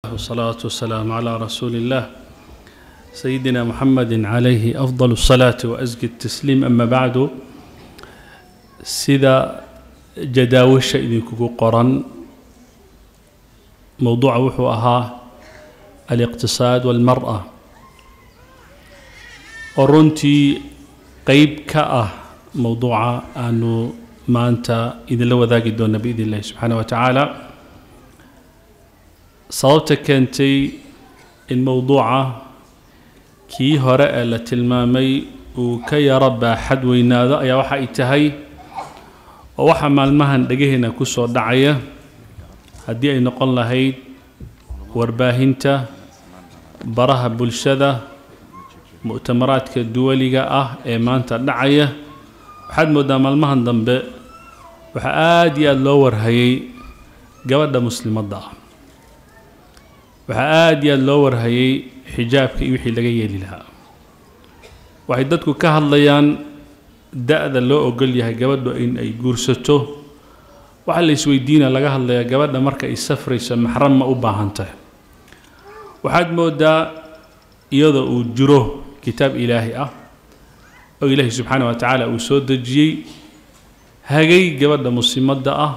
والصلاة والسلام على رسول الله سيدنا محمد عليه أفضل الصلاة وأزكى التسليم أما بعد سيدا جداوش إذنكو قرن موضوع وحو أها الاقتصاد والمرأة ورنتي قيب كأه موضوع أنه ما أنت إذا لو ذاك دون بإذن الله سبحانه وتعالى sababta keentay in mowduuca kii hore ee la tilmaamay uu ka yaro baaxad weynaado ayaa waxa ay tahay oo waxaa maalmahan dhegaheenna ku soo dhacaya haddii ay noqon lahayd warbaahinta baraha bulshada mu'tamaraadka duwaliga ah ee maanta dhacaya waxaad mooddaa maalmahan dambe waxaa aada iyo aada loo warhayay gabadha muslimadda ah waxaa aada iyo aada loo warhayay xijaabka iyo wixii laga yeeli lahaa waxay dadku ka hadlayaan da-da loo ogol yahay gabadhu in ay guursato waxaa la isweydiina laga hadlayaa gabadha marka ay safrayso maxram ma u baahan tahay waxaad moodaa iyadoo uu jiro kitaab ilaahi ah oo ilaahi subxaana wa tacaala uu soo dejiyey hagay gabadha muslimadda ah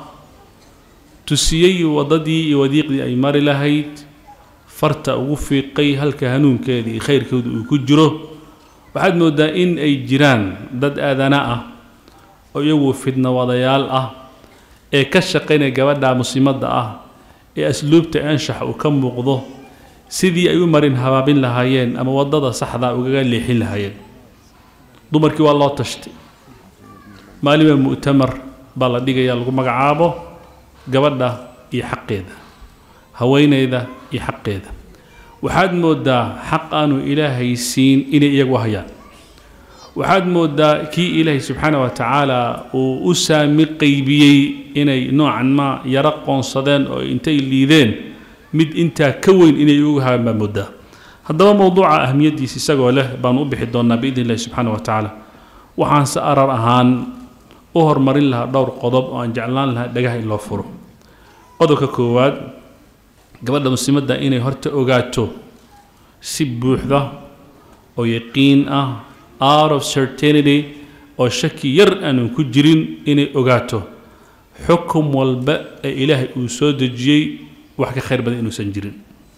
tusiyey waddadii iyo wadiiqdii ay mari lahayd farta ugu fiiqay halka hanuunkeeda iyo khayrkooda uu ku jiro waxaad mooddaa in ay jiraan dad aadana ah oo iyagu fidno wadayaal ah ee ka shaqaynaya gabadha muslimadda ah ee asluubta anshax uu ka muuqdo sidii ay u marin habaabin lahaayeen ama waddada saxda ugaga leexin lahaayeen dumarkii waa loo tashtay maalinba mu'tamar baa la dhigaya lagu magacaabo gabadha iyo xaqeeda haweeneyda iyo xaqeeda waxaad mooddaa xaq aanu ilaahay siin inay iyagu hayaan waxaad mooddaa kii ilaahay subxaana wa tacaala uu u saami qaybiyey inay noocan ma yaro qoonsadeen oo intay liideen mid intaa ka weyn inay ugu hayaan baa mooddaa haddaba mowduuca ahmiyaddiisa isagoo leh baanu u bixi doonnaa biidn illahi subxaana wa tacaala waxaanse arar ahaan u horumarin lahaa dhowr qodob oo aan jeclaan lahaa dhagaha in loo furo qodobka koowaad gabadha muslimadda inay horta ogaato si buuxda oo yaqiin ah out of certainity oo shaki yar aanan ku jirin inay ogaato xukum walba ee ilaahay uu soo dejiyey wax ka khayr badan inuusan jirin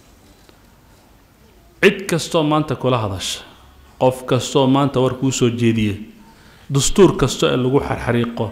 cid kastoo maanta kula hadasha qof kastoo maanta war kuu soo jeediya dastuur kasto ee lagu xarxariiqo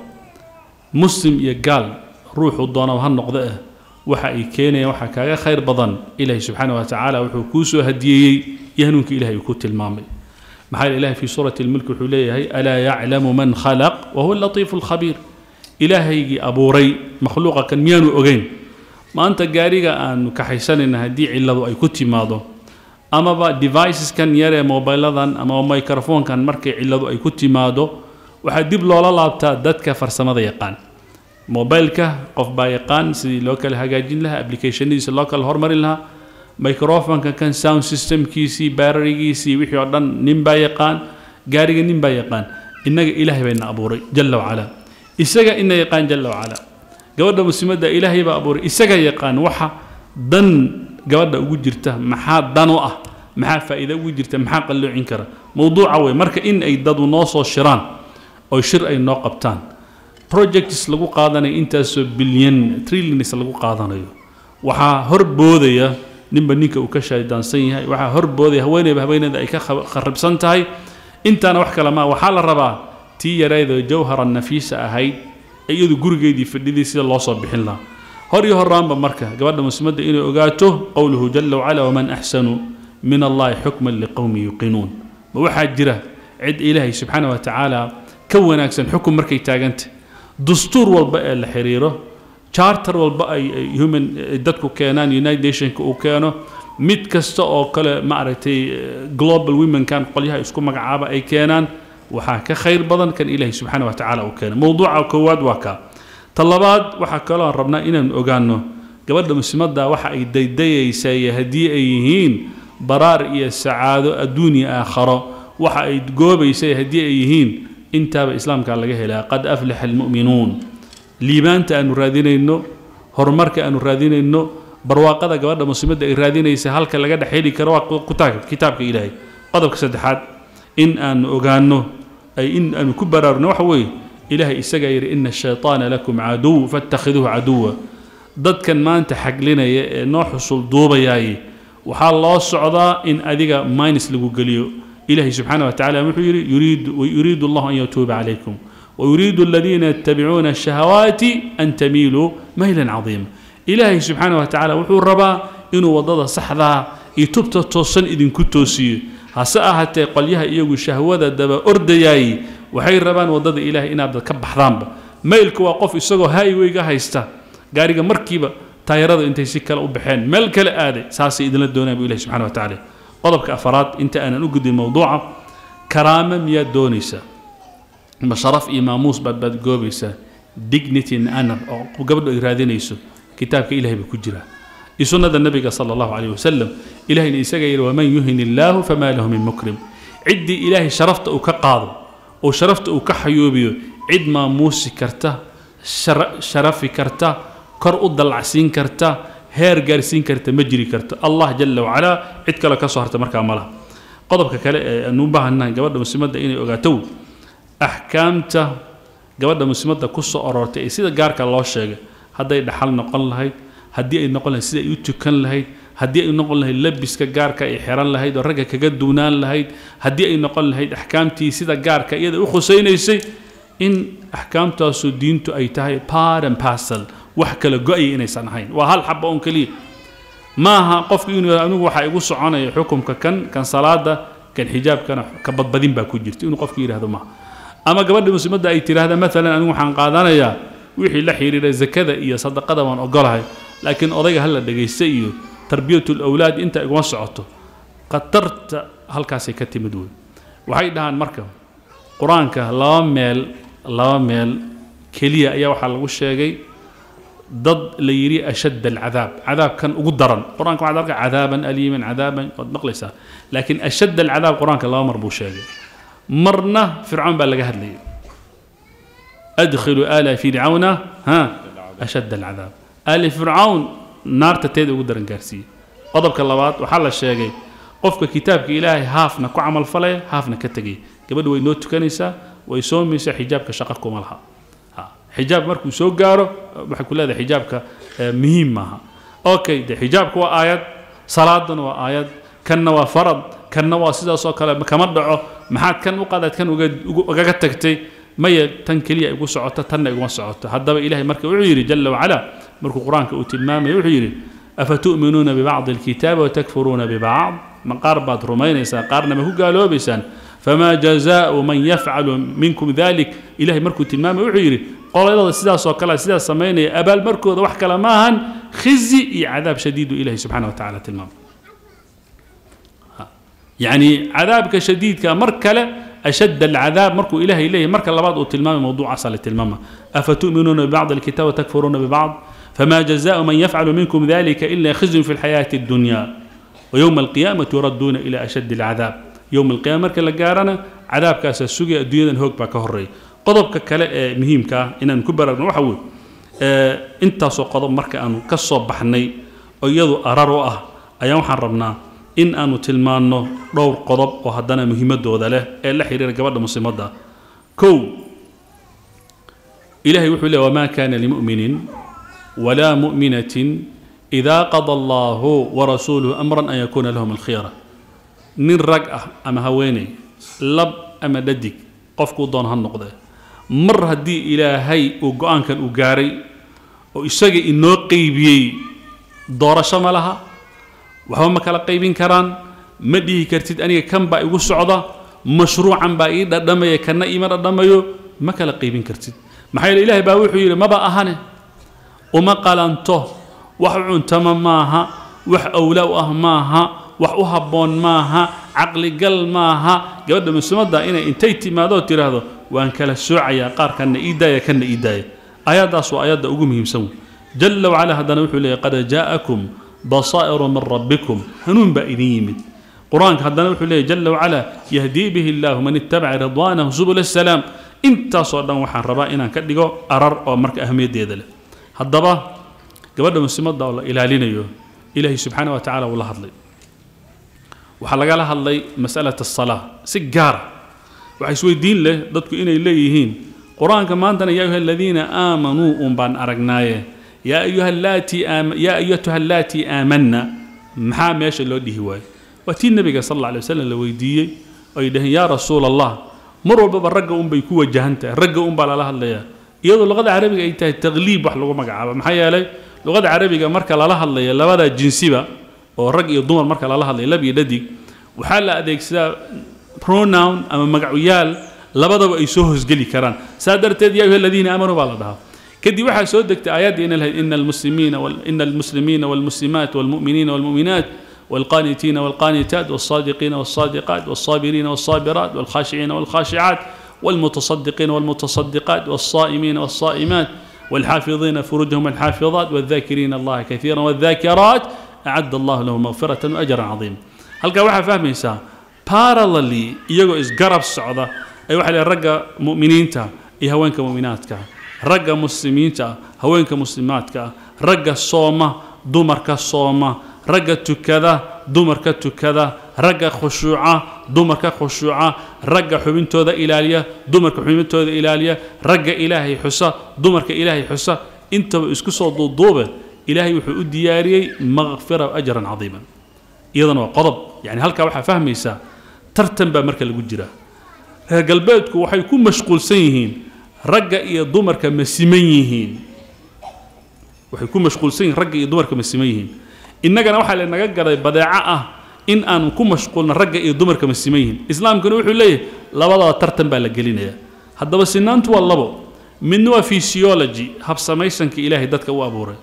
muslim iyo gaal ruuxuu doonaba ha noqdo eh waxa ay keenayaan waxaa kaaga khayr badan ilaahi subxaana wa tacaala wuxuu kuu soo hadiyeeyey iyo hanuunka ilahay uu ku tilmaamay maxaa yeele ilahi fii suurati lmulk wuxuu leeyahay alaa yaclamu man khalaq wa huwa latiifu lkhabiir ilaahaygii abuuray makhluuqa kan miyaanu ogeyn maanta gaariga aanu kaxaysanayna haddii cilladu ay ku timaado amaba deviceskan yar ee mobiladan ama microfonkan markay cilladu ay ku timaado waxaa dib loola laabtaa dadka farsamada yaqaan mobileka qof baa yaqaan sidii loo kala hagaajin lahaa applicationadiisa loo kala hormarin lahaa microfonka kan sound systemkiisii baararigiisii wixii oo dhan nin baa yaqaan gaariga nin baa yaqaan innaga ilaahay bayna abuuray jalla wacala isaga ina yaqaan jalla wacala gabadha muslimadda ilaahay baa abuuray isaga yaqaan waxa dan gabadha ugu jirta maxaa dan u ah maxaa faa'iida ugu jirta maxaa qalloocin kara mowduuca wey marka in ay dadu noo soo shiraan oo shir ay noo qabtaan projects lagu qaadanayo intaasoo bilyan trillions lagu qaadanayo waxaa hor boodaya ninba ninka uu ka shaydaansan yahay waxaa hor boodaya haweeneyba haweeneyda ay ka kharibsan tahay intaana wax kale maa waxaa la rabaa tii yareydoo jawhara nafiisa ahayd ee iyadu gurigeedii fadhidii sida loo soo bixin lahaa hor iyo horaanba marka gabadha muslimadda inay ogaato qowluhu jala wacala waman axsanu min allahi xukman liqowmi yuqinuun ma waxaa jira cid ilaahay subxaana wa tacaala ka wanaagsan xukun markay taagantah dastuur walba ee la xiriiro charter walba ay human dadku keenaan united nationka uu keeno mid kasta oo kale maaragtay global womenkan qolyaha isku magacaaba ay keenaan waxaa ka khayr badan kan ilaahay subxaana wa tacaala uu keena mowduuca koowaad waa kaa ta labaad waxaa kaloo rabnaa inaan ogaano gabadha muslimadda waxa ay daydayaysaa iyo haddii ay yihiin baraar iyo sacaado adduun iyo aakharo waxa ay goobaysa haddii ay yihiin intaaba islaamkaa laga helaa qad aflaxa almu'minuun liibaanta aanu raadinayno horumarka aanu raadinayno barwaaqada gabadha muslimadda ay raadinaysa halka laga dhex heli karo waa kutaab- kitaabka ilaahay qodobka saddexaad in aanu ogaano ay in aanu ku baraarugno waxa weeye ilaahay isagaa yidhi ina ashayطaana lakum caduw faاtakhiduuhu caduwa dadkan maanta xaglinaya ee noo xusul duubayaaye waxaa loo socdaa in adiga minus lagu geliyo ilahay subxaana wa tacala wuxuu yidhi yuriidu yuriidu allahu an yatuuba calaykum ويريد الذين يتبعون الشهوات أن تميلوا ميلا عظيما إلهي سبحانه وتعالى وحو الربا إنه وضد صحدا يتبت توصن إذن كتوسي هسا حتى قليها إيغو شهوة دبا أردياي وحي الربان وضد إلهي إنا بدأ كبح ذنب ميلك وقف إساقو هاي ويغا هايستا قاريغا مركبة تايرada intay si kale u baxeen meel kale aaday saasay idinla doonaya bu ilahi subxana wa tacaala qodobka afaraad inta aanan u gudin mowduuca karaama miyaad doonaysaa ma sharaf iyo maamuus baad baad goobaysaa dignity and honor oo gabadhu ay raadinayso kitaabka ilahay baa ku jira iyo sunnada nabiga sala allahu calayh wasalam ilahayna isaga yidhi waman yuhin illaahu famaa lahu min mukrim ciddii ilaahay sharafta uu ka qaado oo sharafta uu ka xayoobiyo cid maamuusi karta shara- sharafi karta kor u dallacsiin karta heer gaarsiin karta ma jiri karto allah jala wacalaa cid kale ka soo harta markaa ma laha qodobka kale ee aanu u baahannahay gabadha muslimadda inay ogaato axkaamta gabadha muslimadda ku soo aroortay ee sida gaarka loo sheegay hadday dhaxal noqon lahayd haddii ay noqon lahayd sida ay u tukan lahayd haddii ay noqon lahayd labiska gaarka ay xiran lahayd oo ragga kaga duunaan lahayd haddii ay noqon lahayd axkaamtii sida gaarka iyada u khusaynaysay in axkaamtaasu diintu ay tahay part and parcel wax kala go-aya inaysan ahayn waa hal xaba oon keliya maaha qofku inuu yidhahdo anigu waxaa igu soconaya xukumka kan kan salaada kan xijaabkana ka badbadin baa ku jirta inuu qofku yidhahdo maaha ama gabadha muslimadda ay tidhaahda maalan anigu waxaan qaadanayaa wixii la xiriira zakada iyo sadaqada waan ogolahay laakiin odayga hala dhegaysta iyo tarbiyatul awlaad inta iguma socoto khatarta halkaasay ka timid wey waxay dhahaan marka qur-aanka laba meel laba meel keliya ayaa waxaa lagu sheegay dad la yidhi ashadd alcadaab cadaabkan ugu daran qur-aanka waxaad arkaa cadaaban aliiman cadaaban waad maqlaysaa laakiin ashadd alcadaab qur-aanka laba mar buu sheegay marna fircawn baa laga hadlayay adkhilu ala fircawna ha ashadd alcadaab ali fircawn naarta teeda ugu daran gaarsiiyey qodobka labaad waxaa la sheegay qofka kitaabka ilaahay haafna ku camal falaya haafna ka tegaya gabadha way noo tukanaysaa way soomaysaa xijaabka shaqa kuma laha ha xijaab markuu soo gaaro waxay ku leedahay xijaabka eh, muhiim maaha okay de xijaabka waa aayad salaadana waa aayad kanna waa farad kanna waa sidaas oo kale kama dhaco maxaad kan u qaadaad kan uga ugu- ugaga tagtay maya tan keliya igu socoto tanna iguma socoto haddaba ilahay marka wuxuu yidhi jala wacala markuu qur-aanka uu tilmaamaya wuxuu yidhi afatu'minuuna bibacdi alkitaabi watakfuruuna bibacd ma qaar baad rumaynaysaan qaarna ma ku gaaloobaysaan famaa jazaau man yafcalu minkum dalik ilahay markuu tilmaamaya wuxuu yidhi qoladada sidaas oo kale sidaas samaynaya abaalmarkooda wax kale ma ahan khizi iyo cadaab shadiidu ilahi subxana wa tacala tilmaamay يعني عذابك شديد مر كلا أشد العذاب مركو إلهي إليه مرك لبعض وتلمام موضوع أصل التلمامة أفتؤمنون ببعض الكتاب وتكفرون ببعض فما جزاء من يفعل منكم ذلك إلا خزي في الحياة الدنيا ويوم القيامة يردون إلى أشد العذاب يوم القيامة مرك لقارنا عذاب كاس السوق الدنيا هوك باكهري قضبك كلا مهمك إن نكبر وحول انت سو قضب مرك أن كصوب بحني ويضو أرارو أه أيام حرمنا in aanu tilmaanno dhowr qodob oo haddana muhiimadooda leh ee la xiriira gabadha muslimadda kow ilahay wuxuu leey wamaa kana limu'minin walaa mu'minatin idaa qada allahu warasuuluhu amran an yakuuna lahum alkhiyara nin rag ah ama haweeney lab ama dhadig qofkuu doon ha noqdee mar haddii ilaahay uu go-aankan u gaaray oo isaga inoo qeybiyey doorasho ma laha waxba ma kala qaybin karaan ma dhihi kartid aniga kan baa igu socda mashruucan baa ii dhadhamaya kana iima dhadhamayo ma kala qaybin kartid maxaa yeele ilaahay baa wuxuu yidhi maba ahane uma qalanto wax u cuntama maaha wax awla u ah maaha wax u habboon maaha caqligal maaha gabadha muslimadda inay intay timaado oo tidhaahdo waan kala soocayaa qaar kana ii daaya kana ii daaya aayaddaas waa aayadda ugu muhiimsan wey jala wacala haddana wuxuu leeyahy qad jaa'akum بصائر من ربكم هنون بائدين يمد قرآن هذا وحو ليه جل وعلا يهدي به الله من اتبع رضوانه سبل السلام انت صدام وحان ربا إنا كدقو أرر أو مرك أهمية دي ذلك هذا gabadha muslimadda oo la ilaalinayo ilaahay subxaana wa tacaala wuu la hadlay waxaa lagala hadlay masalat asalaa si gaara waxaa isweydiin leh dadku inay leeyihiin qur-aanka maantana yaa ayuha aladiina aamanuu un baan aragnaaye yaa ayuha allaatii aama yaa ayatuha allaatii aamanna maxaa meesha loo dhihi waayo waa tii nebiga sal alla alay wasalam la weydiiyey ay dhaheen yaa rasuula allah mar walbaba ragga unbay ku wajahan tahay ragga unbaa lala hadlayaa iyadoo luqada carabiga ay tahay taqliib wax lagu magacaabo maxaa yeelay luqada carabiga marka lala hadlaya labada jinsiba oo rag iyo dumar marka lala hadlaya lab iyo dhadig waxaa la adeegsadaa pronoun ama magacyaal labadaba ay soo hosgeli karaan saa darteed yaa ayuha aladiina aamanuu baa la dhahaa kadib waxaa soo degtay aayaddii ina lahayd ina almuslimiina ina almuslimiina walmuslimaat walmu'miniina walmu'minaat والقانتين والقانتات والصادقين والصادقات والصابرين والصابرات والخاشعين والخاشعات والمتصدقين والمتصدقات والصائمين والصائمات والحافظين فروجهم الحافظات والذاكرين الله كثيرا والذاكرات أعد الله لهم مغفرة وأجرا عظيما هل كان واحد فاهم إنسان parallelly iyagoo isgarab socda ay waxa leeyahay ragga mu'miniinta iyo haweenka mu'minaadka ragga muslimiinta haweenka muslimaadka ragga sooma dumarka sooma ragga tukada dumarka tukada ragga khushuuca dumarka khushuuca ragga xubintooda ilaaliya dumarka xubintooda ilaaliya ragga ilaahay xusa dumarka ilaahay xusa intaba isku soo duuduube ilaahay wuxuu u diyaariyey makfira ajran cadiiman iyadana waa qodob yani halkaa waxaa fahmaysaa tartan baa marka lagu jira reer galbeedku waxay ku mashquulsan yihiin ragga iyo dumarka ma siman yihiin waxay ku mashquulsan yihiin ragga iyo dumarka ma siman yihiin innagana waxaa lanaga gaday badeeco ah in aan ku mashquulno ragga iyo dumarka ma siman yihiin islaamkuna wuxuu leeyahay labadaba tartan baa la gelinaya haddaba sinaantu waa labo midna waa physiology habsamaysanka ilaahay dadka u abuuray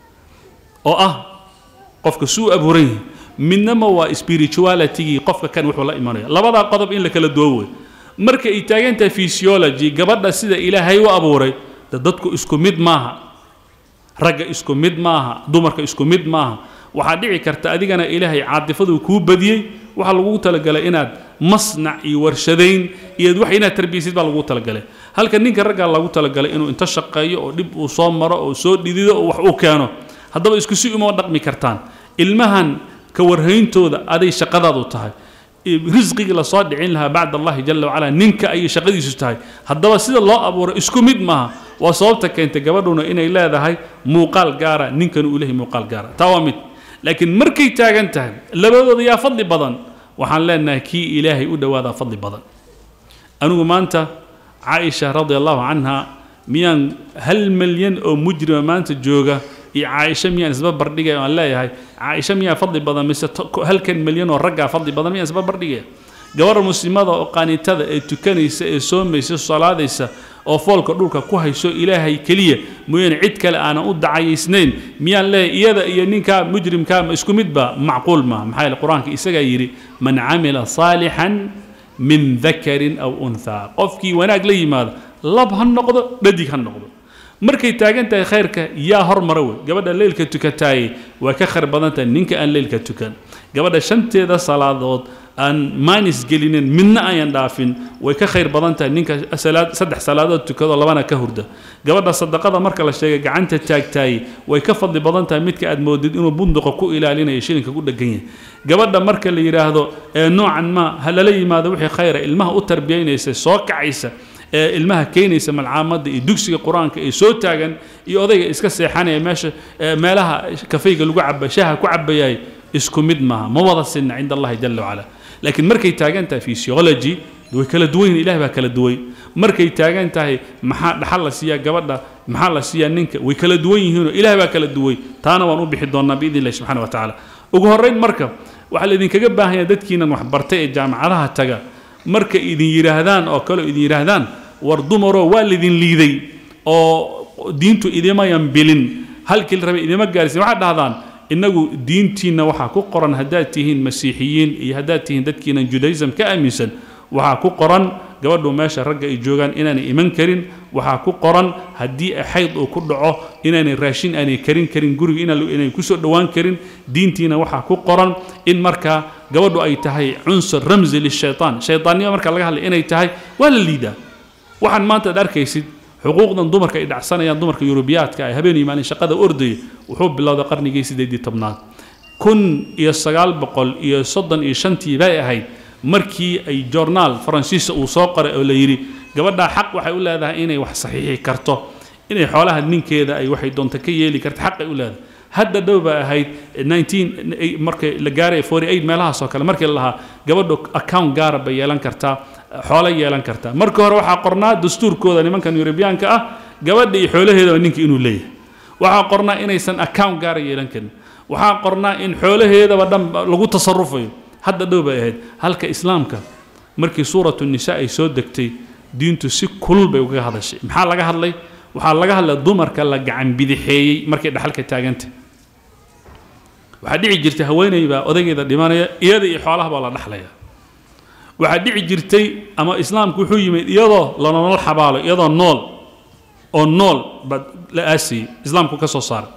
oo ah qofka suu abuuran yahay midnama waa spiritualitygii qofka kan wuxuu la imanaya labadaa qodob in la kala duwo wey marka ay taagan tahay physiology gabadha sida ilaahay u abuuray de dadku isku mid maaha ragga isku mid maaha dumarka isku mid maaha waxaa dhici karta adigana ilaahay caadifaduu kuu badiyey waxaa lagugu talagalay inaad masnac iyo warshadayn iyo wax inaad tarbiyaysid baa lagugu talagalay halka ninka raggaa lagu talagalay inuu inta shaqeeyo oo dhib uu soo maro oo soo dhidido oo wax uu keeno haddaba isku si uma dhaqmi kartaan ilmahan ka warhayntooda aday shaqadaadu tahay risqigii lasoo dhicin lahaa bacd allahi jala wacala ninka ayay shaqadiisu tahay haddaba sida loo abuuro isku mid maaha waa sababta keentay gabadhuna inay leedahay muuqaal gaara ninkana uu leeyahay muuqaal gaara taa waa mid laakiin markay taagan tahay labadooda yaa fadli badan waxaan leenahay kii ilaahay u dhowaadaa fadli badan anigu maanta caaisha radia allahu canha miyaan hal milyan oo mujrima maanta jooga iyo caaisha miyaan isba bardhigaya aan leeyahay caaisha miyaa fadli badan mise halkan milyan oo raggaa fadli badan miyaan isba bardhigaya gabarha muslimada oo qaanitada ee tukanaysa ee soomaysa salaadaysa oo foolka dhulka ku hayso ilaahay keliya mooyaane cid kale aanan u dacayaysnayn miyaan leeyahay iyada iyo ninkaa mujrimkaa ma isku midba macquul maaha maxaa yeele qur-aanka isagaa yidhi man camila saalixan min dakarin aw unthaa qofkii wanaag la yimaada lab ha noqdo dhadig ha noqdo markay taagan tahay khayrka yaa hormara wey gabadha leylka tukataaye waa ka khayr badan tahay ninka aan leylka tukan gabadha shanteeda salaadood aan maanis gelinin midna ayan dhaafin way ka khayr badan tahay ninka salaad saddex salaadood tukado labana ka hurda gabadha sadaqada marka la sheegay gacanta taagtaaye way ka fadli badan tahay midka aad moodid inuu bunduqa ku ilaalinayo shilinka ku dhegan yahay gabadha marka la yidhaahdo ee noocan ma ha lala yimaado wixii khayra ilmaha u tarbiyaynaysa soo kacaysa ee ilmaha keenaysa malcaamadda iyo dugsiga qur-aanka ee soo taagan iyo odayga iska seexanaya meesha meelaha kafayga lagu caba shaha ku cabayaay isku mid maaha ma wada sinna cinda allahi jala wacala laakiin markay taagan tahay physiology way kala duwan yihin ilahi baa kala duway markay taagan tahay maxaa dhaxal la siiyaa gabadha maxaa la siiyaa ninka way kala duwan yihiinoo ilahi baa kala duway taana waan u bixi doonaa biidn illahi subxana wa tacaala ugu horrayn marka waxaa laydinkaga baahanya dadkiinan waxbartay ee jaamacadaha taga markay idin yidhaahdaan oo kale idin yidhaahdaan war dumaroo waa laydin liiday oo diintu idimayan bilin halkii la rabay idima gaarsiin waxaad dhahdaan innagu diintiinna waxaa ku qoran haddaad tihiin masiixiyiin iyo haddaad tihiin dadkiinan judaism ka aaminsan waxaa ku qoran gabadhu meesha ragga ay joogaan inaanay iman karin waxaa ku qoran haddii xayd uu ku dhaco inaanay raashin aanay karin karin guriga inay kusoo dhowaan karin diintiina waxaa ku qoran in markaa gabadhu ay tahay cunsur ramsi lishaytaan shaytaannimo marka laga hadlay inay tahay waa la liidaa waxaan maanta ad arkaysid xuquuqdan dumarka ay dhacsanayaan dumarka yurubiyaadka ay habeen iyo maalin shaqada ordaya wuxuu bilowday qarnigii sideedii tobnaad kun iyo sagaal boqol iyo soddon iyo shantii bay ahayd markii ay journaal faransiisa uu soo qoray oo la yidhi gabadhaa xaq waxay u leedahay inay wax saxiixi karto inay xoolaha ninkeeda ay waxay doonta ka yeeli karto xaq ay u leedahay hadda dhow baa ahayd markii la gaaray meelahaas oo kale markii la lahaa gabadhu account gaara bay yeelan kartaa xoolo yeelan kartaa markii hore waxaa qornaa dastuurkooda nimankan yurubiyaanka ah gabadha iyo xoolaheedaba ninka inuu leeyahay waxaa qornaa inaysan account gaara yeelan karin waxaa qornaa in xoolaheedaba dhan lagu tasarufayo hadda dhow bay ahayd halka islaamka markii suuratu nisa ay soo degtay diintu si kulul bay uga hadashay maxaa laga hadlay waxaa laga hadlay dumarka la gacan bidixeeyey markay dhaxalka taaganta waxaa dhici jirtay haweeney baa odaygeeda dhimanaya iyada iyo xoolaha baa la dhaxlaya waxaa dhici jirtay ama islaamku wuxuu yimid iyadoo la nolol xabaalo iyadoo nool oo nool baa la aasayey islaamku ka soo saaray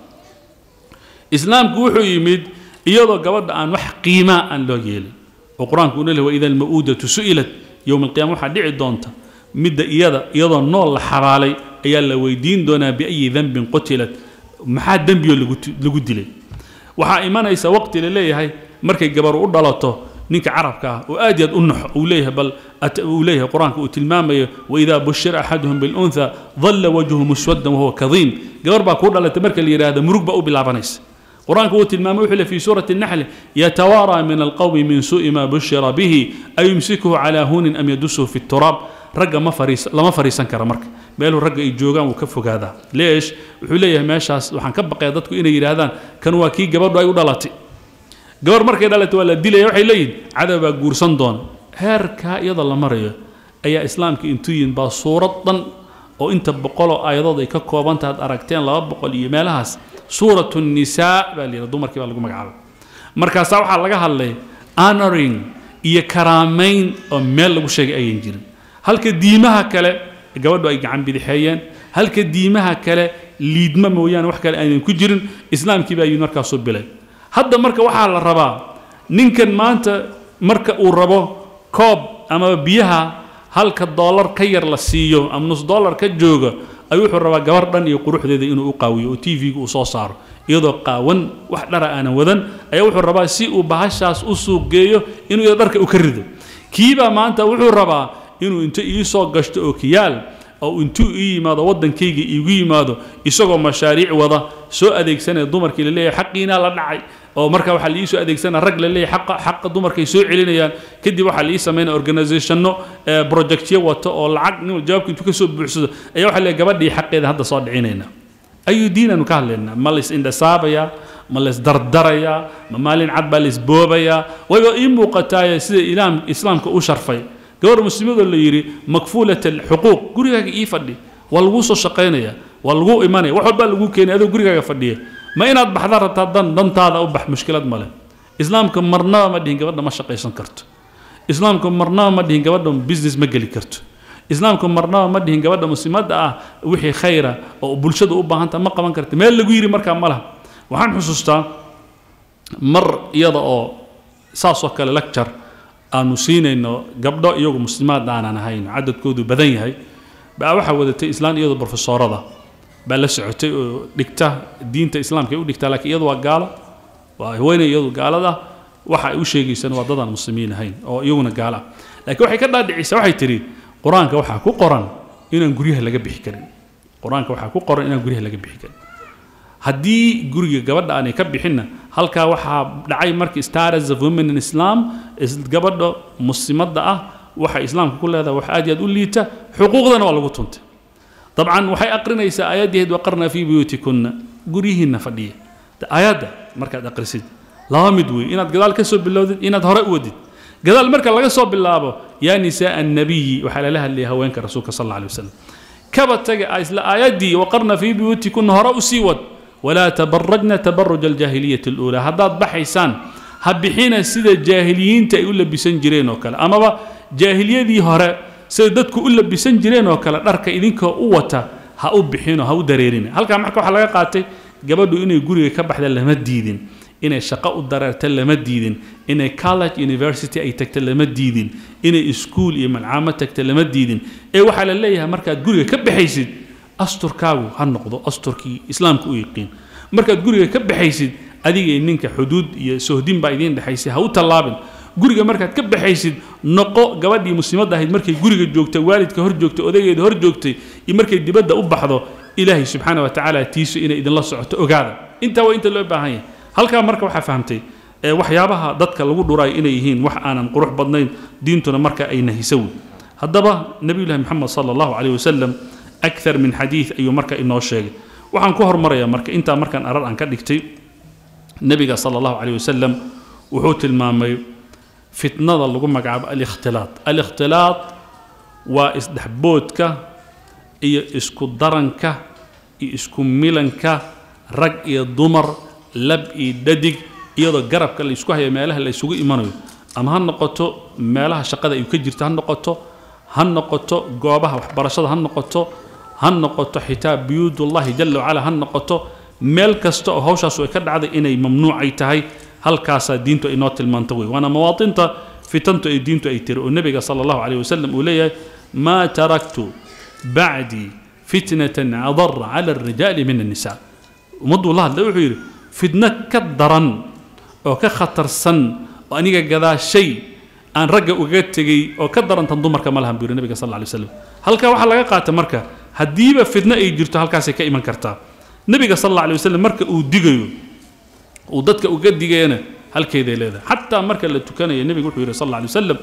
islaamku wuxuu yimid iyadoo gabadha aan wax qiimaa aan loo yeelin oo qur-aanku uu leeyahay waida alma'uudatu su'ilat yowma alqiyama waxaa dhici doonta midda iyada iyadoo nool la xabaalay ayaa la weydiin doonaa biayi dembin qutilat maxaa dembiyo lagu dilay waxaa imanaysa waqti la leeyahay markay gabar u dhalato ninka carabka ah oo aad yaad u naxo uu leeyahay bal uu leeyahay qur-aanka uu tilmaamayo waidaa bushira axaduhum biluntha dalla wajhu muswaddan wahuwa kadiim gabar baa kuu dhalatay marka la yidhaahdo murug baa u bilaabanaysa قرآنك هو تلمام وحل في سورة النحل يتوارى من القوم من سوء ما بشر به أيمسكه على هون أم يدسه في التراب رجع ما فريس لما فريسان كرمرك بيلو رجع يجوجان وكفوا هذا ليش وحليه ماشاس وحن كبق قيادتكم إن يرادان كانوا كي جبر رايو دلاتي جبر مركي دلاتي ولا ديلي وحي لين عدب جورسان دون هركا يضل مريو أي إسلام كي انتوين بصورة oo inta boqoloo aayadood ay ka koobantaha ad aragteen laba boqol iyo meelahaas suuratu nisaa baa la yidhaha dumarkii baa lagu magacaabay markaasaa waxaa laga hadlay honoring iyo karaamayn oo meel lagu sheegay ayan jirin halka diimaha kale gabadhu ay gacan bidixeeyeen halka diimaha kale liidma mooyaane wax kale aynan ku jirin islaamkii baa yimid markaasuu bilay hadda marka waxaa la rabaa ninkan maanta marka uu rabo koob ama biyaha halka doolar ka yar la siiyo ama nus doolar ka jooga ayuu wuxuu rabaa gabar dhan iyo quruxdeeda inuu u qaawiyo oo t v-ga uu soo saaro iyadoo qaawan wax dhara aanan wadan ayaa wuxuu rabaa si uu bahashaas u suuq geeyo inuu iyadoo dharka u ka rido kiibaa maanta wuxuu rabaa inuu inta ii soo gashto oo kiyaal oo intuu ii yimaado waddankayga iigu yimaado isagoo mashaariic wada soo adeegsanaya dumarkii la leeyahay xaqiinaa la dhacay oo marka waxaa la ii soo adeegsanaya rag la leeyahay xaqa xaqa dumarkay soo celinayaan kadib waxaa la ii sameynaya organizationno projectyo wato oo lacag nin jawaabka intuu ka soo buuxsado ayaa waxaa leeyahay gabadhii xaqeeda hadda soo dhicinayna ayuu diinanu ka hadlaynaa ma lays indhasaabayaa ma lays dardarayaa ma maalin cad baa lays boobayaa wayba ii muuqataaye sida ilaam islaamka u sharfay gabar muslimadoo la yidhi makfuulat alxuquuq gurigaaga ii fadhi waa laguu soo shaqaynaya waa laguu imanaya wax walbaa laguu keenay adoo gurigaaga fadhiya ma inaad baxda rabtaa dan dantaada u bax mushkilad male islaamka marnaba ma dhihin gabadha ma shaqaysan karto islaamka marnaba ma dhihin gabadha business ma geli karto islaamka marnaba ma dhihin gabadha muslimadda ah wixii khayra oo bulshada u baahanta ma qaban karta meel lagu yidhi markaa ma laha waxaan xusuustaa mar iyada oo saasoo kale lecture aanu siinayno gabdho iyagu muslimaad aanan ahayn cadadkoodu badan yahay baa waxaa wadatay islaan iyadoo brofesoorada baa la socotay oo dhigta diinta islaamka ay u dhigtaa laakiin iyadu waa gaalo waa haweeney iyadu gaalada waxa ay u sheegaysaan waa dadaan muslimiin ahayn oo iyaguna gaalo ah laakiin waxay ka dhaadhicisa waxay tidhi qur-aanka waxaa ku qoran inaan guryaha laga bixi karin qur-aanka waxaa ku qoran inaan guryaha laga bixi karin haddii guriga gabadha aanay ka bixinna halkaa waxaa dhacay markii status of women in islam gabadha muslimadda ah waxay islaamka ku leedahay wax aad iyo aad u liita xuquuqdana waa lagu tuntay dabcan waxay aqrinaysaa aayaddeed waqarna fii buyuutikunna guryihiinna fadhiya aayadda markaad aqrisid laba mid wey inaad gadaal ka soo bilowdid inaad hore u wadid gadaal marka laga soo bilaabo yaa nisaa annabiyi waxaa lala hadlayay haweenka rasuulka sal alla alay wasalam kaba taga isla aayaddii waqarna fii buyuutikunna hore u sii wad walaa tabarajna tabaruja aljaahiliyati aluulaa haddaad baxaysaan ha bixina sida jaahiliyiinta ay u labisan jireen oo kale amaba jaahiliyadii hore sida dadku u labisan jireen oo kale dharka idinkoo u wata ha u bixino ha u dareerina halkaa marka waxaa laga qaatay gabadhu inay guriga ka baxda lama diidin inay shaqo u dareerta lama diidin inay college university ay tagta lama diidin inay iskuul iyo malcaamo tagta lama diidin ee waxaa la leeyahay markaad guriga ka baxaysid asturkaagu ha noqdo asturkii islaamka u yiqiin markaad guriga ka baxaysid adiga ninka xuduud iyo sohdin baa idiin dhexaysay ha u tallaabin guriga markaad ka baxaysid noqo gabadhii muslimadda ahayd markay guriga joogtay waalidka hor joogtay odageeda hor joogtay iyo markay dibadda u baxdo ilaahay subxaana wa tacaala tiisu inay idinla socoto ogaada intaa waa inta loo baahan yahay halkaa marka waxaa fahamtay ee waxyaabaha dadka lagu dhurayo inay yihiin wax aanan qurux badnayn diintuna marka ay nahisa wey haddaba nabiyullahi moxamed sala allahu caleyh wasalam akthar min xadiid ayuu marka inoo sheegay waxaan ku hormarayaa marka intaa markaan arar aan ka dhigtay nebiga sala allahu caleyh wasalam wuxuu tilmaamay fitnada lagu magacaabo alikhtilaad alikhtilaad waa isdhexboodka iyo isku daranka iyo isku milanka rag iyo dumar lab iyo dhadig iyadoo garabka la isku hayo meelaha la isugu imanayo ama ha noqoto meelaha shaqada ay ka jirto ha noqoto ha noqoto goobaha waxbarashada ha noqoto ha noqoto xitaa buyuudullahi jala wacala ha noqoto meel kasta oo hawshaasu ay ka dhacday inay mamnuucay tahay halkaasaa diintu ay noo tilmaanto wey waana mawaatinta fitantu ay diintu ay tiri oo nebiga sala allahu caleyh wasalam uu leeyahay maa taraktu bacdii fitnatan adara cala alrijaali min annisa ummadduu la hadlay wuxuu yidhi fitno ka daran oo ka khatarsan oo aniga gadaa shay aan ragga ugaga tegey oo ka darantan dumarka ma lahan buu yidhi nebiga sal alla alay wasalam halkaa waxaa laga qaata marka haddiiba fitno ay jirto halkaasay ka iman kartaa nebiga sal alla alay wasalam marka uu digayo uu dadka uga digayana halkeeday leedahay xataa marka la tukanayo nebiga wuxuu yidhi sal alla alay wasalam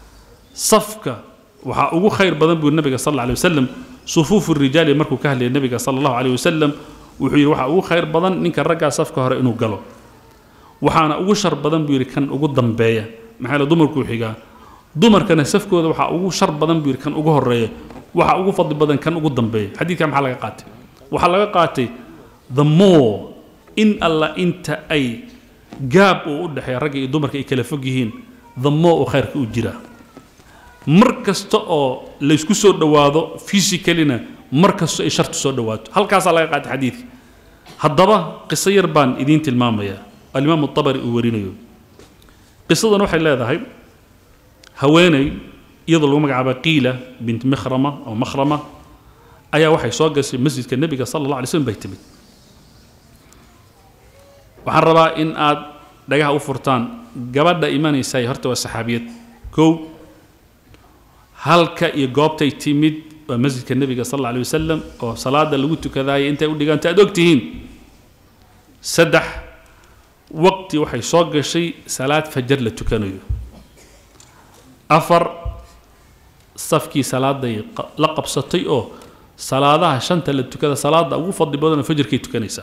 safka waxaa ugu khayr badan buu nebiga sal alla alay wasalam sufuufu rijaali markuu ka hadlayay nebiga sala allahu aleyh wasalam wuxuu yidhi waxaa ugu khayr badan ninka raggaa safka hore inuu galo waxaana ugu shar badan buu yidhi kan ugu dambeeya maxaa la dumarkuu xigaa dumarkana safkooda waxaa ugu shar badan buu yidhi kan ugu horeeya waxaa ugu fadli badan kan ugu dambeeya xadiidka maxaa laga qaatay waxaa laga qaatay the more in alla inta ay gaab uu u dhexeeya ragga iyo dumarka ay kala fog yihiin the more uu khayrka u jiraa mar kasta oo laysku soo dhowaado physicalina mar kastoo ay shartu soo dhowaato halkaasaa laga qaatay xadiidka haddaba qiso yar baan idiin tilmaamayaa alimaam abari uu warinayo qisadan waxay leedahay haweeney iyadoo lagu magacaaba qiila bint mikhrama oo makhrama ayaa waxay soo gashay masjidka nebiga sala allah alay slm bay timid waxaan rabaa in aad dhagaha u furtaan gabadha imanaysaay horta waa saxaabiyad kow halka iyo goobtay timid waa masjidka nebiga sal alla alay wasalam oo salaada lagu tukadaayay intay u dhiganta aad og tihiin saddex waqti waxay soo gashay salaad fajar la tukanayo afar safkii salaaday la qabsatay oo salaadaha shanta la tukada salaada ugu fadli badanoo fajarkay tukanaysaa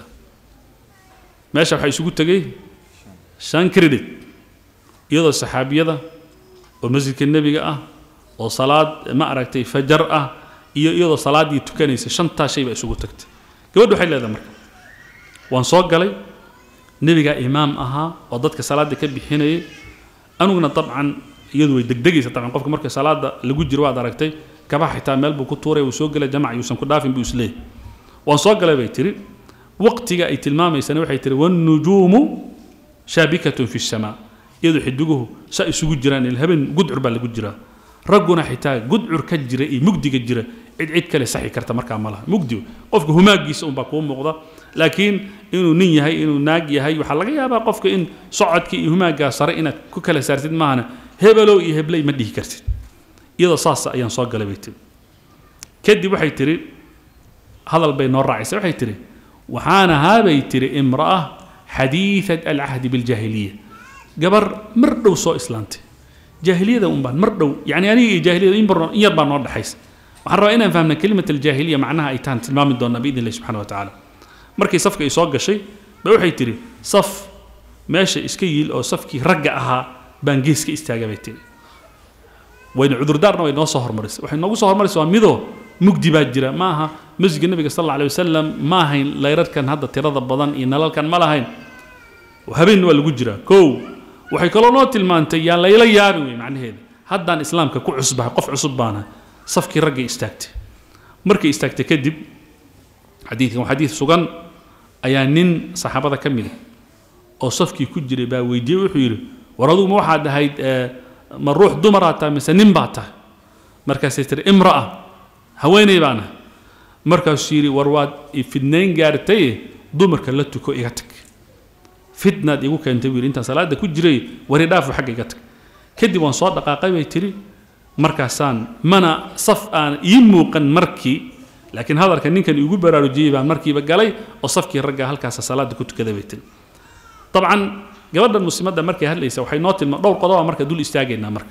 meesha waxaa isugu tegay shan credit iyadoo saxaabiyada oo masjidka nebiga ah oo salaad ma aragtay fajar ah iyo iyadoo salaaddii tukanaysa shantaa shay baa isugu tagtay gabadhu waxay leedahay marka waan soo galay nebigaa imaam ahaa oo dadka salaadda ka bixinayay aniguna dabcan iyadu way degdegaysa dabcan qofka marka salaada lagu jiro waad aragtay kabaha xitaa meel buu ku tuuray wuu soo gelay jamac yuusan ku dhaafin buu isleeyahy waan soo galay bay tiri waqtiga ay tilmaamaysana waxay tiri wannujuumu shaabikatun fi samaa iyadoo xidiguhu saa isugu jiraan il habeen gudcur baa lagu jiraa ragguna xitaa gudcur ka jira iyo mugdiga jira cid cid kale saxi karta markaa ma laha mugdi qofka humaagiisa unbaa kuu muuqda laakiin inuu nin yahay inuu naag yahay waxaa laga yaabaa qofka in socodkii iyo humaaggaa sare inaad ku kala saartid maahana hebelow iyo hebley ma dhihi kartid iyadoo saasa ayaan soo galay bay tiri kadib waxay tiri hadal bay noo raacaysa waxay tiri waxaan ahaa bay tiri imra'a xadiidat alcahdi biljaahiliya gabar mar dhow soo islaantay jaahiliyada un baan mar dhow yani aniga iyo jaahiliyada in bar- in yar baa noo dhexaysa waxaan rabaa inaan fahmna kelimat aljaahiliya macnaha ay tahan tilmaami doonaa biidn illahi subxana wa tacaala markii safka ay soo gashay ba waxay tidhi saf meesha iska yiil oo safkii ragga ahaa baan gees ka istaaga bay tidhi wayna cudurdaarna way noo soo hormarisay waxay noogu soo hormarisay waa midoo mugdi baa jira ma aha masjidka nebiga sal alla alay wasalam ma ahayn layrarkan hadda tirada badan iyo nalalkan ma lahayn habeenna waa lagu jiraa kow waxay kaloo noo tilmaantay yaan layla yaabin wey macnaheeda haddaan islaamka ku cusbahay qof cusub baana safkii raggay istaagtay markay istaagtay kadib xadiidkan waa xadiid sugan ayaa nin saxaabada ka mid a oo safkii ku jiray baa weydiiyey wuxuu yidhi war adugu ma waxaad ahayd eh, ma ruux dumaraa tahay mise nin baa tahay markaasay tiri imra'a haweeney baan ahay markaasuu yidhi war waad fidnayn gaartaye dumarka la tuko iga tag fitnaad igu keentay buu yidhi intaan salaada ku jiray wari dhaafu xagga iga tag kadib waan soo dhaqaaqay bay tiri markaasaan mana saf aan ii muuqan markii laakiin hadalka ninkan igu baraarujiyey baan markiiba galay oo safkii ragga halkaasa salaada ku tukaday bay tiri dabcan gabadhan muslimadda markay hadlaysa waxay noo tilmaa dhowr qodoba marka dul istaagaynaa marka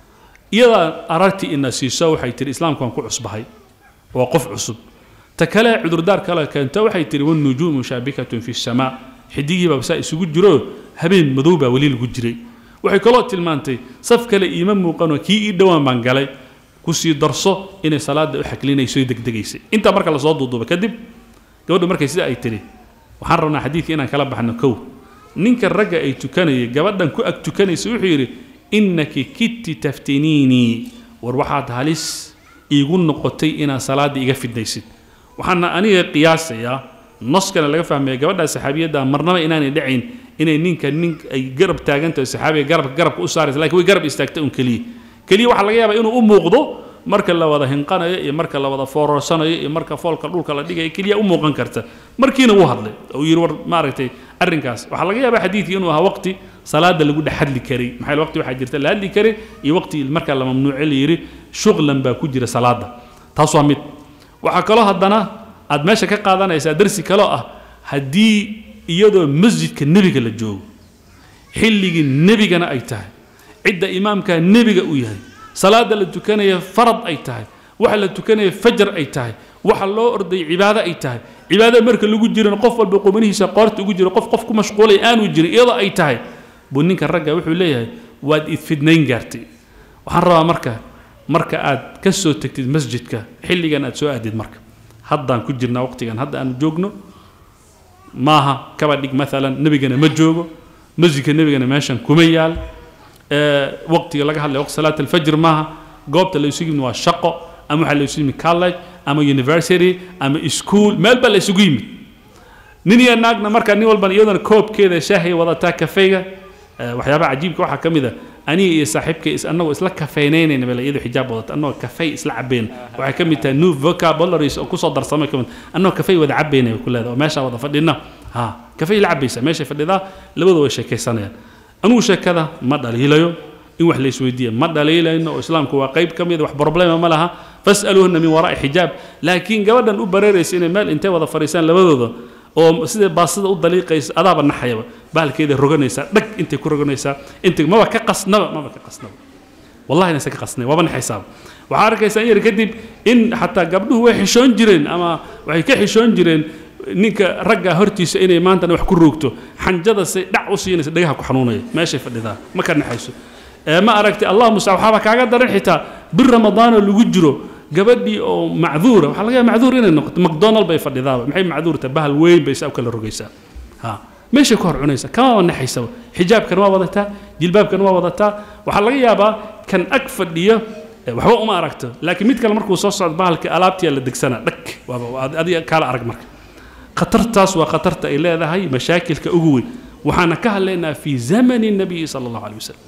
iyadaa aragtii ina siiso waxay tihi islaamku waan ku cusbahay waa qof cusub ta kale cudurdaar kale keento waxay tihi wanujuumu shaabikatun fi samaa xidigiibaa saa isugu jiro habeen madow baa weli lagu jiray waxay kaloo tilmaantay saf kale iima muuqanoo kii ii dhowaan baan galay kusii darso inay salaada u xaklinayso degdegaysay intaa marka lasoo duuduuba kadib gabadhu markay sida ay tihi waxaan rabnaa xadiidka inaan kala baxno kow ninka ragga ay tukanayay gabadhan ku ag tukanaysa wuxuu yidhi innaki kitti taftiniinii war waxaad halis iigu noqotay inaad salaadda iga fidnaysid waxaana aniga qiyaasayaa noskana laga fahmaya gabadhaa saxaabiyadda marnaba inaanay dhacayn inay ninka nin ay garab taagantahay saxaabiga garabka garabka u saaraysa lakin way garab istaagtay un keliya keliya waxaa laga yaabaa inuu u muuqdo marka la wada hinqanayo iyo marka la wada foororsanayo iyo marka foolka dhulka la dhigayo keliya u muuqan karta markiina wuu hadlay uu yidhi war maaragtay arrinkaas waxaa laga yaabaa xadiidkii inuu ahaa waqti salaada lagu dhex hadli karay maxaa waqti waxaa jirta la hadli karay iyo waqti marka la mamnuuce la yidhi shuqlan baa ku jira salaada taas waa mid waxaa kaloo haddana aad meesha ka qaadanaysaa darsi kaloo ah haddii iyadoo masjidka nebiga la joogo xilligii nebigana ay tahay cidda imaamkaa nebiga uu yahay salaada la tukanaya farad ay tahay waxa la tukanaya fajar ay tahay waxa loo orday cibaado ay tahay cibaadada marka lagu jiran qof walba qumanihiisa qoorta ugu jiro qof qof ku mashquulay aanu jirin iyadoo ay tahay buu ninka ragga wuxuu leeyahay waad idfidnayn gaartay waxaan rabaa marka marka aad ka soo tegtid masjidka xilligan aad soo aadid marka haddaan ku jirnaa waqtigan hadda aanu joogno maaha kaba dhig maalan nebigana ma joogo masjidka nebigana meeshan kuma yaal waqtiga laga hadlaya waqti salaat alfajr maaha goobta la isugu yimid waa shaqo ama waxaa la isugu yimid college ama university ama school meel baa la isugu yimid nin iyo naagna markaa nin walban iyadana koobkeeda shaahay wadataa kafeyga waxyaabaha cajiibka waxaa ka mid a aniga iyo saaxiibkay annagoo isla kafeynaynayna bale iyadoo xijaab wadata annagoo kafey isla cabayna waxay ka mid tahay new vocabularies oo kusoo darsamay ka mid annagoo kafey wada cabayna ku leedahay oo meeshaa wada fadhina ha kafey la cabaysa meeshay fadhidaa labadu way sheekaysanayaan anugu sheekada ma dhaliilayo in wax la isweydiiya ma dhaliilayno oo islaamku waa qayb ka mid wax problema ma laha fas'aluuhuna min waraa'i xijaab laakiin gabadhan u bareeraysa inay meel intay wada fadhiisaan labadooda oo sida baasida u daliiqaysa adaaba naxayaba bahalkeeda roganaysaa dhag intay ku roganaysaa intay maba ka qasnaba maba ka qasnaba wallahi inaysan ka qasnay waaba naxaysaaba waxaa arkaysaa in yar kadib in xataa gabdhuhu way xishoon jireen ama waxay ka xishoon jireen ninka ragga hortiisa inay maantana wax ku roogto xanjada say dhac u siinaysa dhagaha ku xanuunaya meeshay fadhidaa ma ka naxayso ma aragtay allah musa waxaaba kaaga daran xitaa bir ramadaanoo lagu jiro gabadhii oo macduura waxaa laga yaaba macduur inay noqoto macdonald bay fadhidaaba maxay macduurta bahal weyn bay saa u kala rogaysaa ha meeshay ku hor cunaysa kamaba naxaysaba xijaabkan waa wadataa jilbaabkan waa wadataa waxaa laga yaabaa kan ag fadhiya waxba uma aragto laakiin mid kale markuu soo socdo bahalka alaabtiyaa la degsanaa dhag waaba adiga kaala arag marka khatartaas waa khatarta ay leedahay mashaakilka ugu weyn waxaana ka hadlaynaa fi zamani nabiyi sala allahu alay wasalam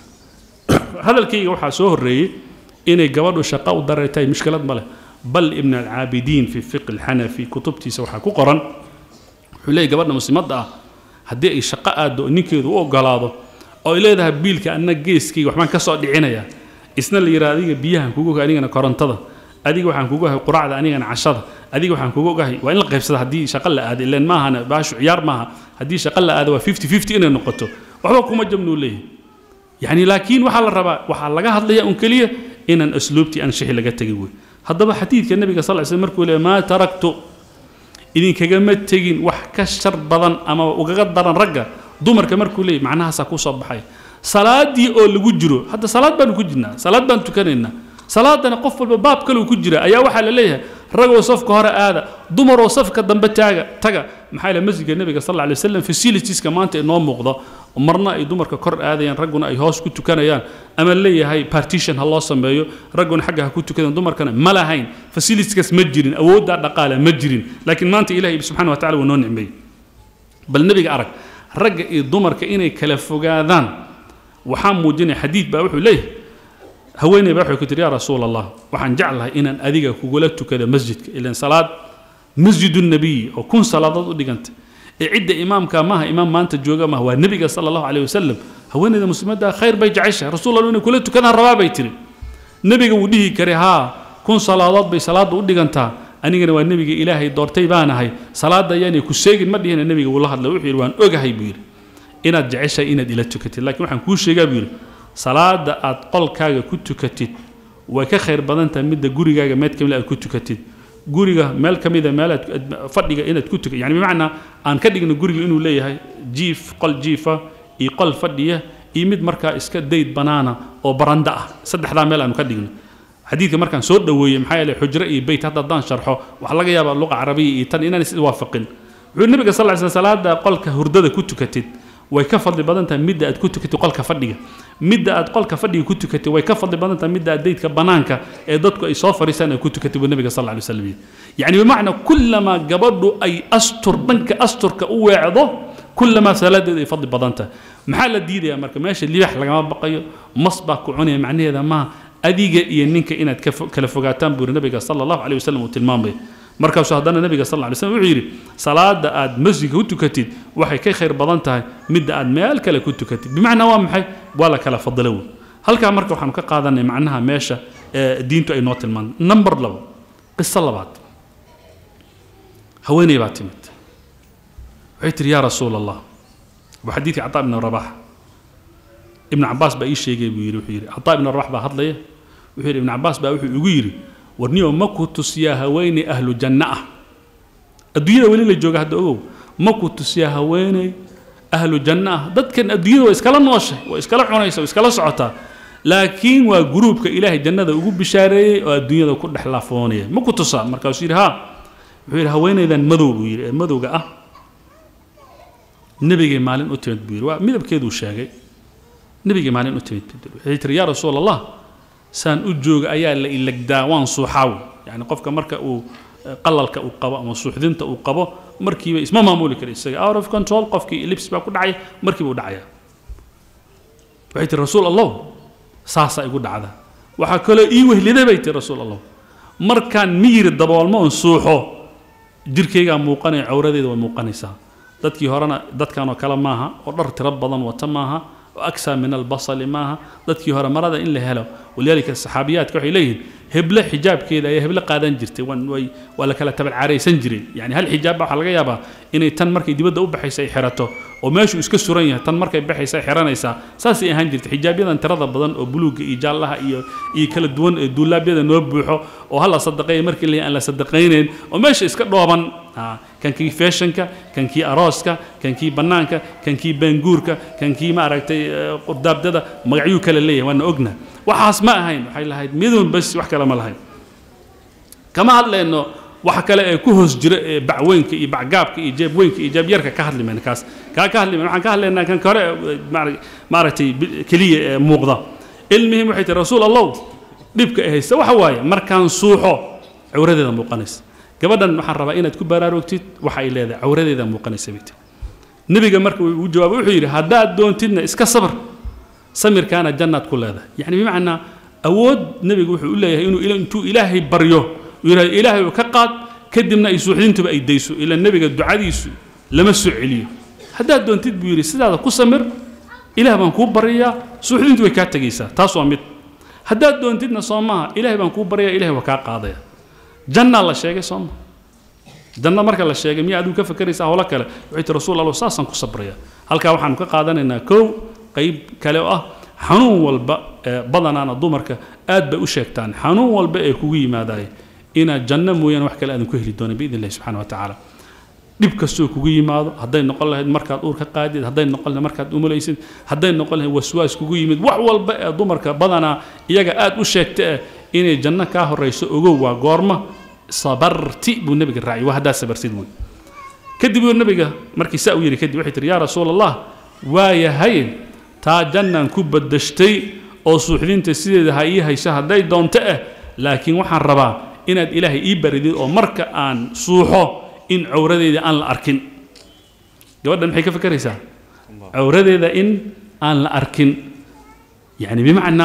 hadalkayga waxaa soo horreeyey inay gabadhu shaqo u dareetahay mushkilad ma leh bal ibn alcaabidiin fi fiqi alxanafi kutubtiisa waxaa ku qoran wuxuu leeyahy gabadha muslimadda ah haddii ay shaqo aaddo ninkeedu u ogolaado oo ay leedahay biilka anna geeskayga waxbaan ka soo dhicinayaa isna la yidhaha adiga biyahan kugu ogahay anigana korontada adiga waxaan kugu ogahay quraacda anigana cashada adiga waxaan kugu ogahay waa in la qaybsada haddii shaqo la aado ilaan maahana baashu ciyaar maaha haddii shaqo la aado waa fifty fifty inay noqoto waxba kuma jabnuu leeyahay يعني لكن وحال الربا وحال لغا هدليا ان كليه ان اسلوبتي ان شيء لغا تغي وي هدبا حديث النبي صلى الله عليه وسلم مركو ما تركت إذن كجمة تجين وح كشر بدن أما وجد درن رجع دمر كمركو لي معناها سكو صباحي صلاة دي أو اللي جرو حتى صلاة بان كجنا صلاة بان تكننا صلاة أنا قفل باب كله كجرا أيا وحال ليها رجع وصف كهرة هذا دمر وصف كدم بتاعه تجا محل مسجد النبي صلى الله عليه وسلم في سيلتيس كمان تنام مقضى marna ay dumarka kor aadayaan ragguna ay hoos ku tukanayaan ama leeyahay partition ha loo sameeyo ragguna xagga ha ku tukadaan dumarkana ma lahayn facilitieskaas ma jirin awooddaa dhaqaale ma jirin laakiin maanta ilahay subxana wa tacala waa noo nicmeeyey bal nebiga arag ragga iyo dumarka inay kala fogaadaan waxaa muujinaya xadiid baa wuxuu leeyahay haweeney baa waxay ku tiri yaa rasuul allah waxaan jeclahay inaan adiga kugula tukado masjidka ilan salaad masjidu nabiyi oo kun salaadood u dhiganta ee cidda imaamka maaha imaam maanta jooga maaha waa nebiga sala allahu caleyh wasalam haweeneyda muslimadda khayr bay jeceshahay rasuul allah inay kula tukadaan rabaa bay tiri nebiga wuu dhihi karay haa kun salaadood bay salaadda u dhigantaa anigana waa nebiga ilaahay doortay baanahay salaadda ayaanay ku seegin ma dhihina nebiga wuu la hadlay wuxuu yidhi waan ogahay buu yidhi inaad jeceshahay inaad ila tukatid laakiin waxaan kuu sheegaa buu yidhi salaada aad qolkaaga ku tukatid way ka khayr badan tahay midda gurigaaga meed kamid aad ku tukatid guriga meel ka mida meel aad fadhiga inaad ku tukatid yani bimacnaa aan ka dhigno guriga inuu leeyahay jiif qol jiifa iyo qol fadhiya iyo mid markaa iska dayd banaana oo baranda ah saddexdaa meel aanu ka dhigno xadiidka markaan soo dhoweeyey maxaa yeelay xujro iyo beyt hadda haddaan sharxo waxaa laga yaabaa luqa carabiya iyo tan inaan is waafaqin wuxuu nabiga sal ly sl salaada qolka hurdada ku tukatid way ka fadli badan tahay midda aad ku tukatid qolka fadhiga midda aad qolka fadhiga ku tukatid way ka fadli badan tahay midda aad daydka banaanka ee dadku ay soo fariistaan ay ku tukatid buu nabiga sal ly slam yidhi yacni bimacnaa kullamaa gabadhu ay astur dhanka asturka u weecdo kullamaa salaadeedu ay fadli badan tahay maxaa la diidayaa marka meesha libax lagama baqayo mas baa ku cunaya macnaheeda maaha adiga iyo ninka inaad kala fogaataan buu yidhi nabiga sala allahu caleyh wasalam uu tilmaamaya markaasuu haddana nabiga sal ly slm wuxuu yidhi salaada aad masjidka ku tukatid waxay ka khayr badan tahay midda aad meel kale ku tukatid bimacnaa waa maxay waa la kala fadilo wey halkaa marka waxaanu ka qaadanay macnaha meesha ee diintu ay noo tilmaantay number labo qiso labaad haweeney baa timid waxay tihi yaa rasuul allah waa xadiidkii cataa ibn rabax ibn cabaas baa ii sheegay buu yidhi wuxuu yidhi cataa ibn rabax baa hadlaya wuxuu yidhi ibn cabaas baa wuxuu igu yidhi warniyo ma ku tusiyaa haweeney ahlu janno ah adduunyada weli la jooga hadda ogow ma ku tusiyaa haweeney ahlu janno ah dadkan adduunyada waa iskala nooshay waa iskala cunaysa waa iskala socotaa laakiin waa gruubka ilaahay jannada ugu bishaareeyey oo adduunyada ku dhex laafoonaya ma ku tusaa markaasuu yidhi haa wuxuu yidhi haweeneydan madow buu yidhi ee madowga ah nebigay maalin u timid buu yidhi waa midabkeeduu sheegay nebigay maalin u timid waxay tiri yaa rasuul allah saan u jooga ayaa la ilagdaa waan suuxaaw yani qofka marka uu qalalka uu qabo ama suuxdinta uu qabo markiiba isma maamuli kara isaga out of control qofkii lips baa ku dhacaya markiiba u dhacaya waxay tiri rasuul allah saasaa igu dhacda waxaa kaloo ii wehliday bay tiri rasuul allah markaan miyiri daboolmo oon suuxo jirkaygaa muuqanaya cawradeeda way muuqanaysaa dadkii horena dadkanoo kale maaha oo dhar tiro badan wata maaha أكثر من البصل معها dadkii hore marada in la helo walidaalika saxaabiyaadka waxay leeyihiin heble xijaabkeeda ayaa heble qaadan jirtay way waa la kala tabalcaaraysan jiray yani hal xijaab waxaa laga yaabaa inay tan markay dibadda u baxaysa ay xirato oo meeshuu iska suran yahay tan markay baxaysa ay xiranaysaa saasay ahaan jirtay xijaabyadan tirada badan oo buluugga iyo jaallaha iyo iyo kala duwan ee duulaabyada noo buuxo oo hala sadaqeeya markii la aan la sadaqaynayn oo meesha iska dhooban kankii feeshanka kankii arooska kankii bannaanka kankii baanguurka kankii maaragtay qurdaabdada magacyuu kale leeyahay waana ogna waxaas ma ahayn waxay lahayd midun bas wax kale ma lahayn kama hadlayno waxa kale ee ku hoos jira ee bacweynka iyo bacgaabka iyo jeebweynka iyo jeebyarka ka hadli mayna kaas kaa ka hadli mayna waxaan ka hadlaynaa kan kore maaragtay keliya ee muuqda ilmihim waxay tihi rasuul allow dhibka ay haysta waxa waaye markaan suuxo cawradeeda muuqanaysa gabadhan waxaan rabaa inaad ku baraarugtid waxa ay leedahay cawradeeda muuqanaysa bay tihi nebiga marka uu jawaabay wuxuu yidhi haddaad doontidna iska sabr samirkaana jannaad ku leedahay yacni bimacnaa awood nebigu wuxuu u leeyahay inuu intuu ilaahay baryo uu yidhahdo ilaahay uu ka qaad kadibna ay suuxdintuba ay dayso ila nebiga ducadiisu lama soo celiyo haddaad doontid buu yidhi sidaada ku samir ilaah baan kuu baryayaa suuxdintu way kaa tegaysaa taas waa mid haddaad doontidna soo maaha ilaahay baan kuu baryayaa ilahay waa kaa qaadaya jannaa la sheegay soo maha janno marka la sheegay miyaa adigu ka fakeraysa howlo kale waxay ti rasuul allah saasaan ku sabraya halkaa waxaanu ka qaadanaynaa kow qayb kale oo ah xanuun walba ee badanaana dumarka aad bay u sheegtaan xanuun walba ee kugu yimaadaya inaad janno mooyaane wax kale aadan ku heli doonin biidn illahi subxana wa tacaala dhib kastoo kugu yimaado hadday noqon lahayd markaad uur ka qaadid hadday noqon lahayd markaad umulaysid hadday noqon lahayd waswaas kugu yimid wax walba ee dumarka badanaa iyaga aad u sheegta eh inay janno kaa horayso ogow waa goorma sabarti buu nebiga raaciyay waa haddaad sabartid wey kadib uu nebiga markii saa u yidhi kadib waxay tihi yaa rasuul allah waayahay taa jannaan ku badashtay oo suuxdinta sideeda ha ii hayso hadday doonto ah laakiin waxaan rabaa inaad ilaahay ii baridid oo marka aan suuxo in cawradeeda aan la arkin gabadhan maxay ka fakeraysaa cawradeeda in aan la arkin yani bimacnaa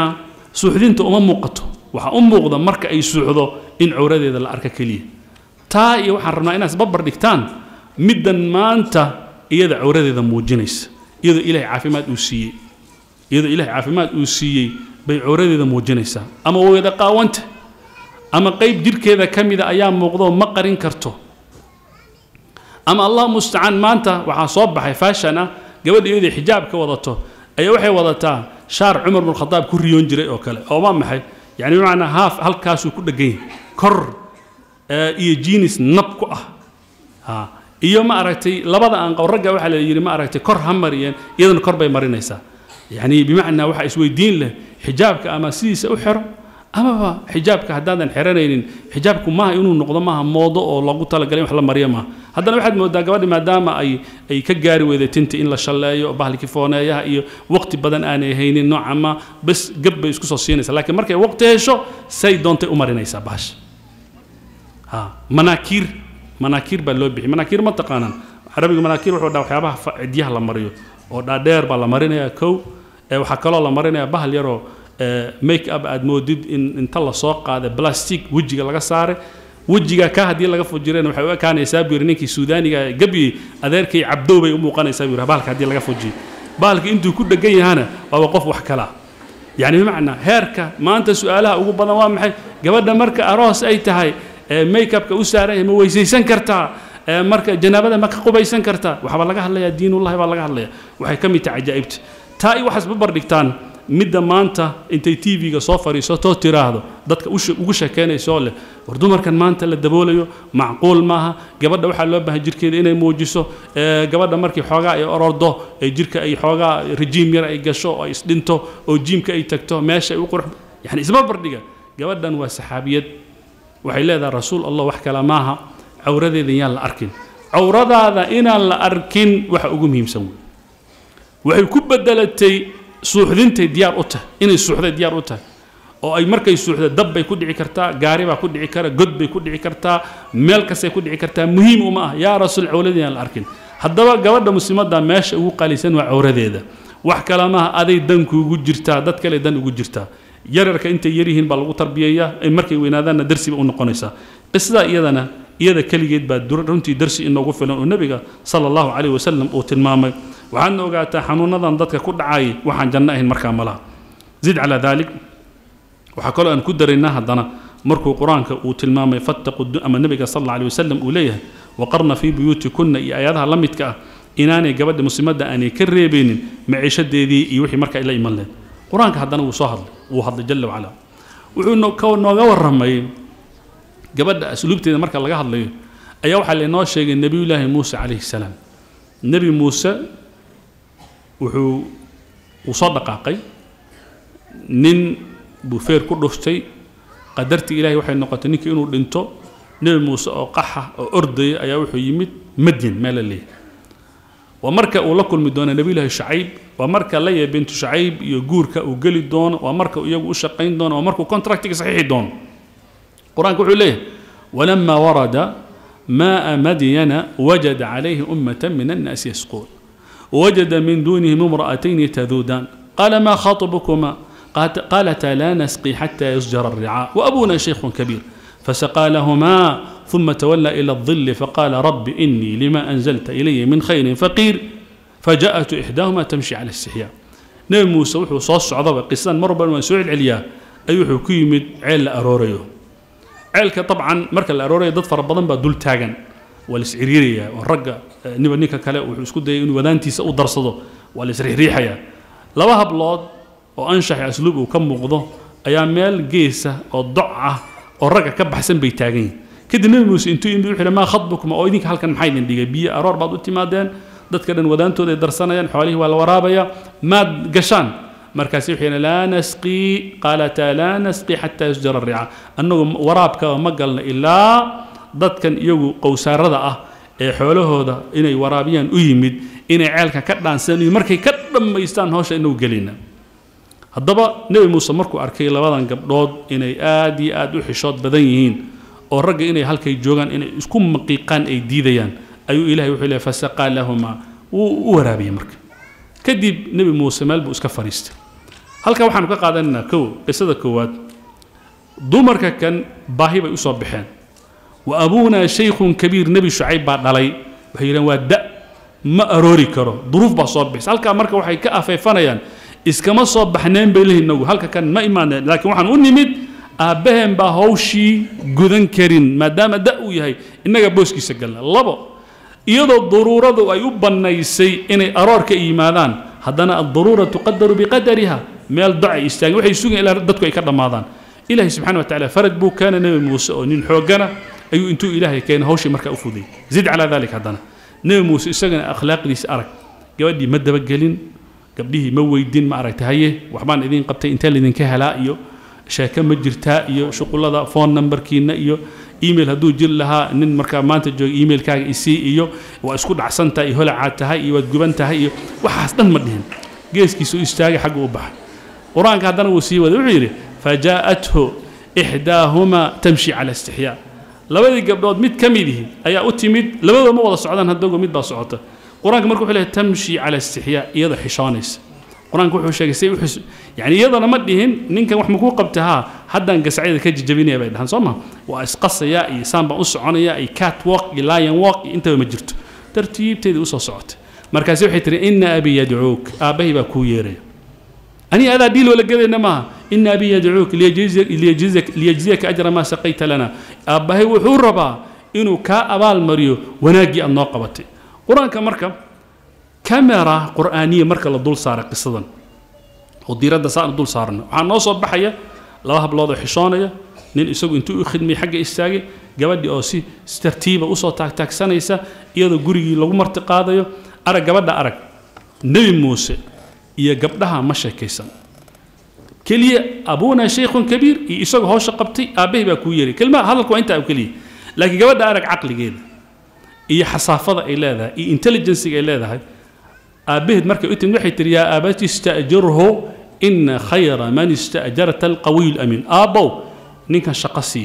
suuxdinta uma muuqato waxaa u muuqda marka ay suuxdo in cawradeeda la arka keliya taa iyo waxaan rabnaa inaad isbarbar dhigtaan middan maanta iyada cawradeeda muujinaysa iyadoo ilaahay caafimaad uu siiyey iyadoo ilaahay caafimaad uu siiyey bay cawradeeda muujinaysaa ama weyda qaawanta ama qayb jidhkeeda ka mida ayaa muuqdoo ma qarin karto ama allah mustacaan maanta waxaa soo baxay faashan ah gabadha iyadoo xijaab ka wadato ayaa waxay wadataa shaar cumar bin khadaab ku riyoon jiray oo kale oo waa maxay yani bimacnaa haaf halkaasuu ku dhegan yahay kor iyo jinis nab ku ah ha iyo ma aragtay labada aanqow ragga waxaa la yidhi ma aragtay kor ha mariyeen iyadana kor bay marinaysaa yani bimacnaa waxaa isweydiin leh xijaabka ama sidiisa u xero amaba xijaabka haddaadan xeranaynin xijaabku maaha inuu noqdo maaha moodo oo loogu talagalay wax la mariyo maaha haddana waxaad moodaa gabadhi maadaama ay ay ka gaari weyday tinta in la shalleeyo bahalkii fooneeyaha iyo waqti badan aanay haynin nooca ma bes gab bay isku soo siinaysaa laakiin markay waqti hesho say doontay u marinaysaa bahasha ha manaakiir manaakiir baa loo bixiyay manaakiir ma taqaanaan carabiga manaakiir wuxuu dhaa waxyaabaha cidyaha la mariyo oo dhaadheer baa la marinayaa kow waxaa kaloo la marinayaa bahal yaroo make up aad moodid in inta lasoo qaaday plastic wejiga laga saaray wejiga ka haddii laga fujireen waxay u ekaanaysaa buu yidhi ninkii suudaaniga gabyey adeerkay cabdow bay u muuqanaysaa buu yidhi bahalka haddii laga fujiyo bahalka intuu ku dhegan yahana waaba qof wax kala yani bimacnaa heerka maanta su-aalaha ugu badan waa maxay gabadha marka aroos ay tahay make upka u saaran yahay ma weysaysan kartaa marka janaabada ma ka qubaysan kartaa waxbaa laga hadlayaa diinullahi baa laga hadlaya waxay ka mid tahay cajaa'ibta taa i waxaas babar dhigtaan midda maanta intay tv-ga soo fadhiisatoo tiraahdo dadka ugu sheekeynaysoo leh war dumarkan maanta la daboolayo macquul maaha gabadha waxaa loo baahan jirkeeda inay muujiso gabadha markii xoogaa ay orordo ee jirka ay xoogaa rejiim yar ay gasho oo ay isdhinto oo jiimka ay tagto meesha ay u qurux yani isbarbardhiga gabadhan waa saxaabiyad waxay leedahay rasuul allah wax kale maaha cawradeeda yaan la arkin cawradaada inaan la arkin waxa ugu muhiimsan wey waxay ku bedelatay suuxdintay diyaar u tahay inay suuxday diyaar u tahay oo ay markay suuxda dab bay ku dhici kartaa gaari baa ku dhici kara god bay ku dhici kartaa meel kastay ku dhici kartaa muhiim uma ah yaa rasuul cawradii aan la arkin haddaba gabadha muslimadda meesha ugu qalisan waa cawradeeda wax kale maaha aday dan kuugu jirtaa dad kale dan ugu jirtaa yararka intay yaryihiin baa lagu tarbiyeeyaa markay weynaadaanna darsiba u noqonaysaa qisada iyadana iyada keligeed baa runtii darsi inoogu filan oo nebiga sala allahu calayh wasalam uu tilmaamay waxaadna ogaataa xanuunadan dadka ku dhacay waxaan janno ahayn markaa malaha zid calaa daalik waxaa kaloo aan ku daraynaa haddana markuu qur-aanka uu tilmaamay fattaqu ama nebiga sal alla alay wasalam uu leeyahay waqarna fii buyuutikunna iyo aayadaha la midka ah inaanay gabadha muslimadda aanay ka reebeynin maciishadeedii iyo wixii markaa la iman lehed qur-aanka haddana wuu soo hadlay wuu hadlay jalla wacala wuxuu nooga warramay gabadha asluubteeda marka laga hadlayo ayaa waxaa laynoo sheegay nebiyullaahi muuse calayhi salaam nebi muuse wuxuu uu soo dhaqaaqay nin buu feer ku dhuftay qadartii ilahay waxay noqotay ninkii inuu dhinto nebi muuse oo qaxa oo ordaya ayaa wuxuu yimid madyan meel la leeyahay waa marka uu la kulmi doono nebiyullaahi shacayb waa marka laya bintu shacayb iyo guurka uu geli doono waa marka iyagu u shaqayn doono waa markuu contractiga saxiixi doono qur-aanka wuxuu leeyahay walama warada maaa madyana wajada calayhi ummata min annaasi yasquun وجد من دونهم امرأتين تذودان قال ما خاطبكما قالتا لا نسقي حتى يسجر الرعاء وأبونا شيخ كبير فسقى لهما ثم تولى إلى الظل فقال رب إني لما أنزلت إلي من خير فقير فجاءت إحداهما تمشي على استحياء نبي موسى وحو صوص عضبة قصان مربا وسوع العليا أيوحو كيمد عيل أروريو عيلك طبعا مركز الأروريو ضد فربضان بدول تاغن waa la isciriirayaa oo ragga niba ninka kale wuxuu isku dayay inuu wadaantiisa u darsado waa la isriixriixayaa laba hablood oo anshaxi asluub uu ka muuqdo ayaa meel geesa oo doc ah oo ragga ka baxsan bay taagan yihin kadib nebi muuse intuu yimid wuxuu maa khadbukuma oo idinka halkan maxaa idin dhigay biyo aroor baad u timaadeen dadka dhan wadaantooda ay darsanayaan xoolihii waa la waraabaya maad gashaan markaasi wuxuu yidhi laa nasqii qaalataa laa nasqii xataa yusjara rica annagu waraabka ma galna ilaa dadkan iyagu qowsaarada ah ee xoolahooda inay waraabiyaan u yimid inay ceelka ka dhaansadaan iyo markay ka dhammaystaan hawsha inagu gelina haddaba nebi muuse markuu arkay labadan gabdhood inay aad iyo aad u xishood badan yihiin oo ragga inay halkay joogaan inay isku maqiiqaan ay diidayaan ayuu ilahay wuxuu leeyahy fasaqaa lahumaa wuu u waraabiyey marka kadib nebi muuse meel buu iska fadhiistay halkaa waxaanu ka qaadanaynaa kow qisada koowaad dumarka kan baahi bay usoo baxeen wa abuunaa shaykhun kabiir nebi shucayb baa dhalay waxay yidhahen waa da ma aroori karo duruuf baa soo bixisa halkaa marka waxay ka afeefanayaan iskama soo baxneen bay lehi inagu halka kan ma imaaneen laakiin waxaan u nimid aabbaheen baa hawshii gudan karin maadaama da uu yahay innaga booskiisa galna labo iyadoo daruuradu ay u bannaysay inay aroorka yimaadaan haddana addaruura tuqadaru biqadariha meel docay istaageen waxay sugayen ilaa dadku ay ka dhammaadaan ilaahay subxana wa tacala farad buu keena nebi muuse oo nin xoogana ayuu intuu ilaahay keenay hawshii markaa u fuday zid calaa dalik haddana nebi muuse isagana akhlaaqdiisa arag gabadhii ma dabagelin gabdhihii ma weydin ma aragta haye waxbaan idiin qabtay intee laydinka helaa iyo sheeke ma jirtaa iyo shuqullada phone numberkiina iyo email hadduu jiri lahaa nin markaa maanta jooga emailkaaga isii iyo waa isku dhacsan tahay iyo holacaad tahay iyo waad guban tahay iyo waxaas dhan ma dhihin geeskiisa u istaagay xagga u baxay qur-aanka haddana wuu sii waday wuxuu yidhi fajaa'athu ixdaahumaa tamshi cala istixyaa labadii gabdhood mid ka midihi ayaa u timid labadooda ma wada socdaan haddago mid baa socota qur-aanka marka wuxuu leeyahay tamshi cala istixyaa iyadoo xishoonaysa qur-aanka wuxuu sheegay say uxis yani iyadana ma dhihin ninkan wax makuu qabta haa haddaan gasacyada ka jajabinaya bay dhahan soo ma waa isqasaya iyo saan baan u soconaya iyo cat walk iyo lion walk iyo intaba ma jirto tartiibteedii usoo socotay markaasi waxay tihi ina abi yadcuuk aabbahay baa kuu yeeraya aniga adaa dhiil wala gadayna maaha ina abi yadcuuk liyajziyaka ajra maa saqayta lana aabbahay wuxuu rabaa inuu kaa abaal mariyo wanaaggii aad noo qabatay qur-aanka marka kamera qur'aaniya marka la dul saara qisadan oo diiradda saana dul saarna waxaa noo soo baxaya laba hablood oo xishoonaya nin isagu intuu u khidmay xagga istaagay gabadhii oo si tartiiba usoo taagtaagsanaysa iyadoo gurigii lagu marti qaadayo arag gabadha arag nebi muuse iyo gabdhaha ma sheekaysan keliya abuuna shaykhun kabiir iyo isagoo hawsha qabtay aabbahay baa kuu yeeray kelmaha hadalku waa intaa oo keliya laakiin gabadha arag caqligeeda iyo xasaafada ay leedahay iyo intelligenciga ay leedahay aabbaheed markay u timid waxay tihi yaa aabati istajirhu ina khayra man istajarta alqawiy lamiin aabbow ninkan shaqo sii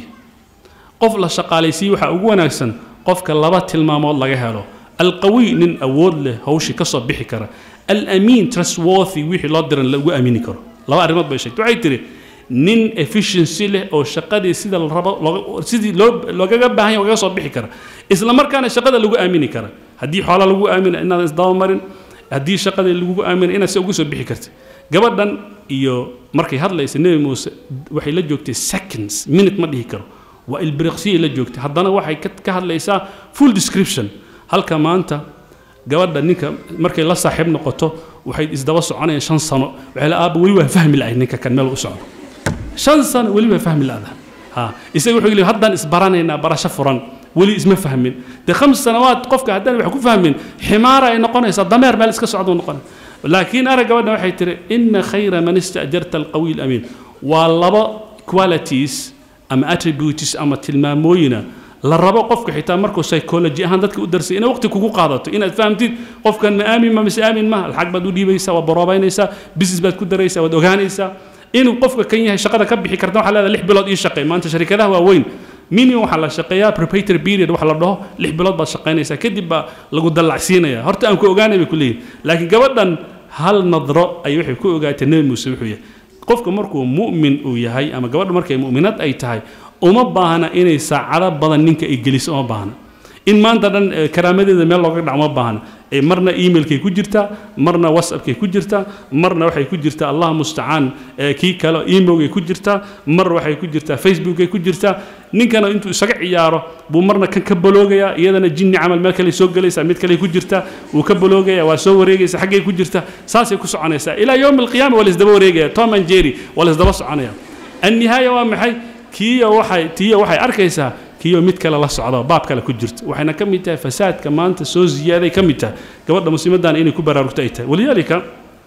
qof la shaqaalaysiiye waxaa ugu wanaagsan qofka laba tilmaamood laga helo alqawiy nin awood leh hawshii ka soo bixi kara alamiin trustworthy wixii loo diran lagu aamini karo laba arrimood bay sheegtay waxay tihi nin efficiency leh oo shaqadii sida la rabo sidii loo loogaga baahan yahay lagaga soo bixi kara isla markaana shaqada lagu aamini kara haddii xoola lagu aamina inaadan isdabamarin haddii shaqada lagugu aamina inaad se ugu soo bixi karta gabadhan iyo markay hadlaysa nebi muuse waxay la joogtay seconds minute ma dhihi karo waa ilbiriqsiyay la joogtay haddana waxay ka hadlaysaa full description halka maanta gabadha ninka markay la saaxiib noqoto waxay isdaba soconayaan shan sano waxay la aaba weli waa fahmi la'ay ninka kan meel u socdo shan sano weli waa fahmi la'da ha isaga wuxuu leeyahay haddaan isbaranaynaa barasho furan weli isma fahmin dee khams sanawaad qofka haddaan wax ku fahmin ximaara ay noqonaysaa dameer meel iska socduu noqonay laakiin arag gabadha waxay tihi ina khayra man istajarta alqawiy alamiin waa laba qualities ama attributes ama tilmaamooyina la rabo qofka xitaa markuu psychology ahaan dadka u darsay inay waqti kugu qaadato inaad fahamtid qofkan ma aamin ma mise aamin ma lacag baad u dhiibaysaa waad boroobaynaysaa business baad ku daraysaa waad ogaanaysaa inuu qofka kan yahay shaqada ka bixi karta waxaa leedahay lix bilood ii shaqeey maanta sharikadaha waaweyn minimum waxaa la shaqeeyaa preparatory period waxa la dhaho lix bilood baad shaqaynaysaa kadib baa lagu dallacsiinaya horta aan ku ogaanay bay ku leeyihin laakiin gabadhan hal nadro ay waxay ku ogaatay nebi muuse wuxuu yahay qofka markuu mu'min uu yahay ama gabadha markay mu'minad ay tahay uma baahna inay saacado badan ninka ay geliso uma baahna in maanta dhan karaamadeeda meel looga dhac uma baahna marna emailkay ku jirtaa marna whatsappkay ku jirtaa marna waxay ku jirtaa allah mustacaan kii kale emailkay ku jirtaa mar waxay ku jirtaa facebookay ku jirtaa ninkana intuu isaga ciyaaro buu marna kan ka baloogayaa iyadana jinni camal meel kale soo gelaysaa mid kale ku jirtaa wuu ka baloogaya waa soo wareegaysa xaggay ku jirtaa saasay ku soconaysaa ilaa yowm alqiyaama waa laisdaba wareegaya tom and jerry waa laisdaba soconaya annihaaya waa maxay kiiyo waxay tiyo waxay arkaysaa kiyo mid kale la socdo baab kale ku jirto waxayna ka mid tahay fasaadka maanta soo ziyaaday ka mid tahay gabadha muslimadana inay ku baraarugto ay tahay walidaalika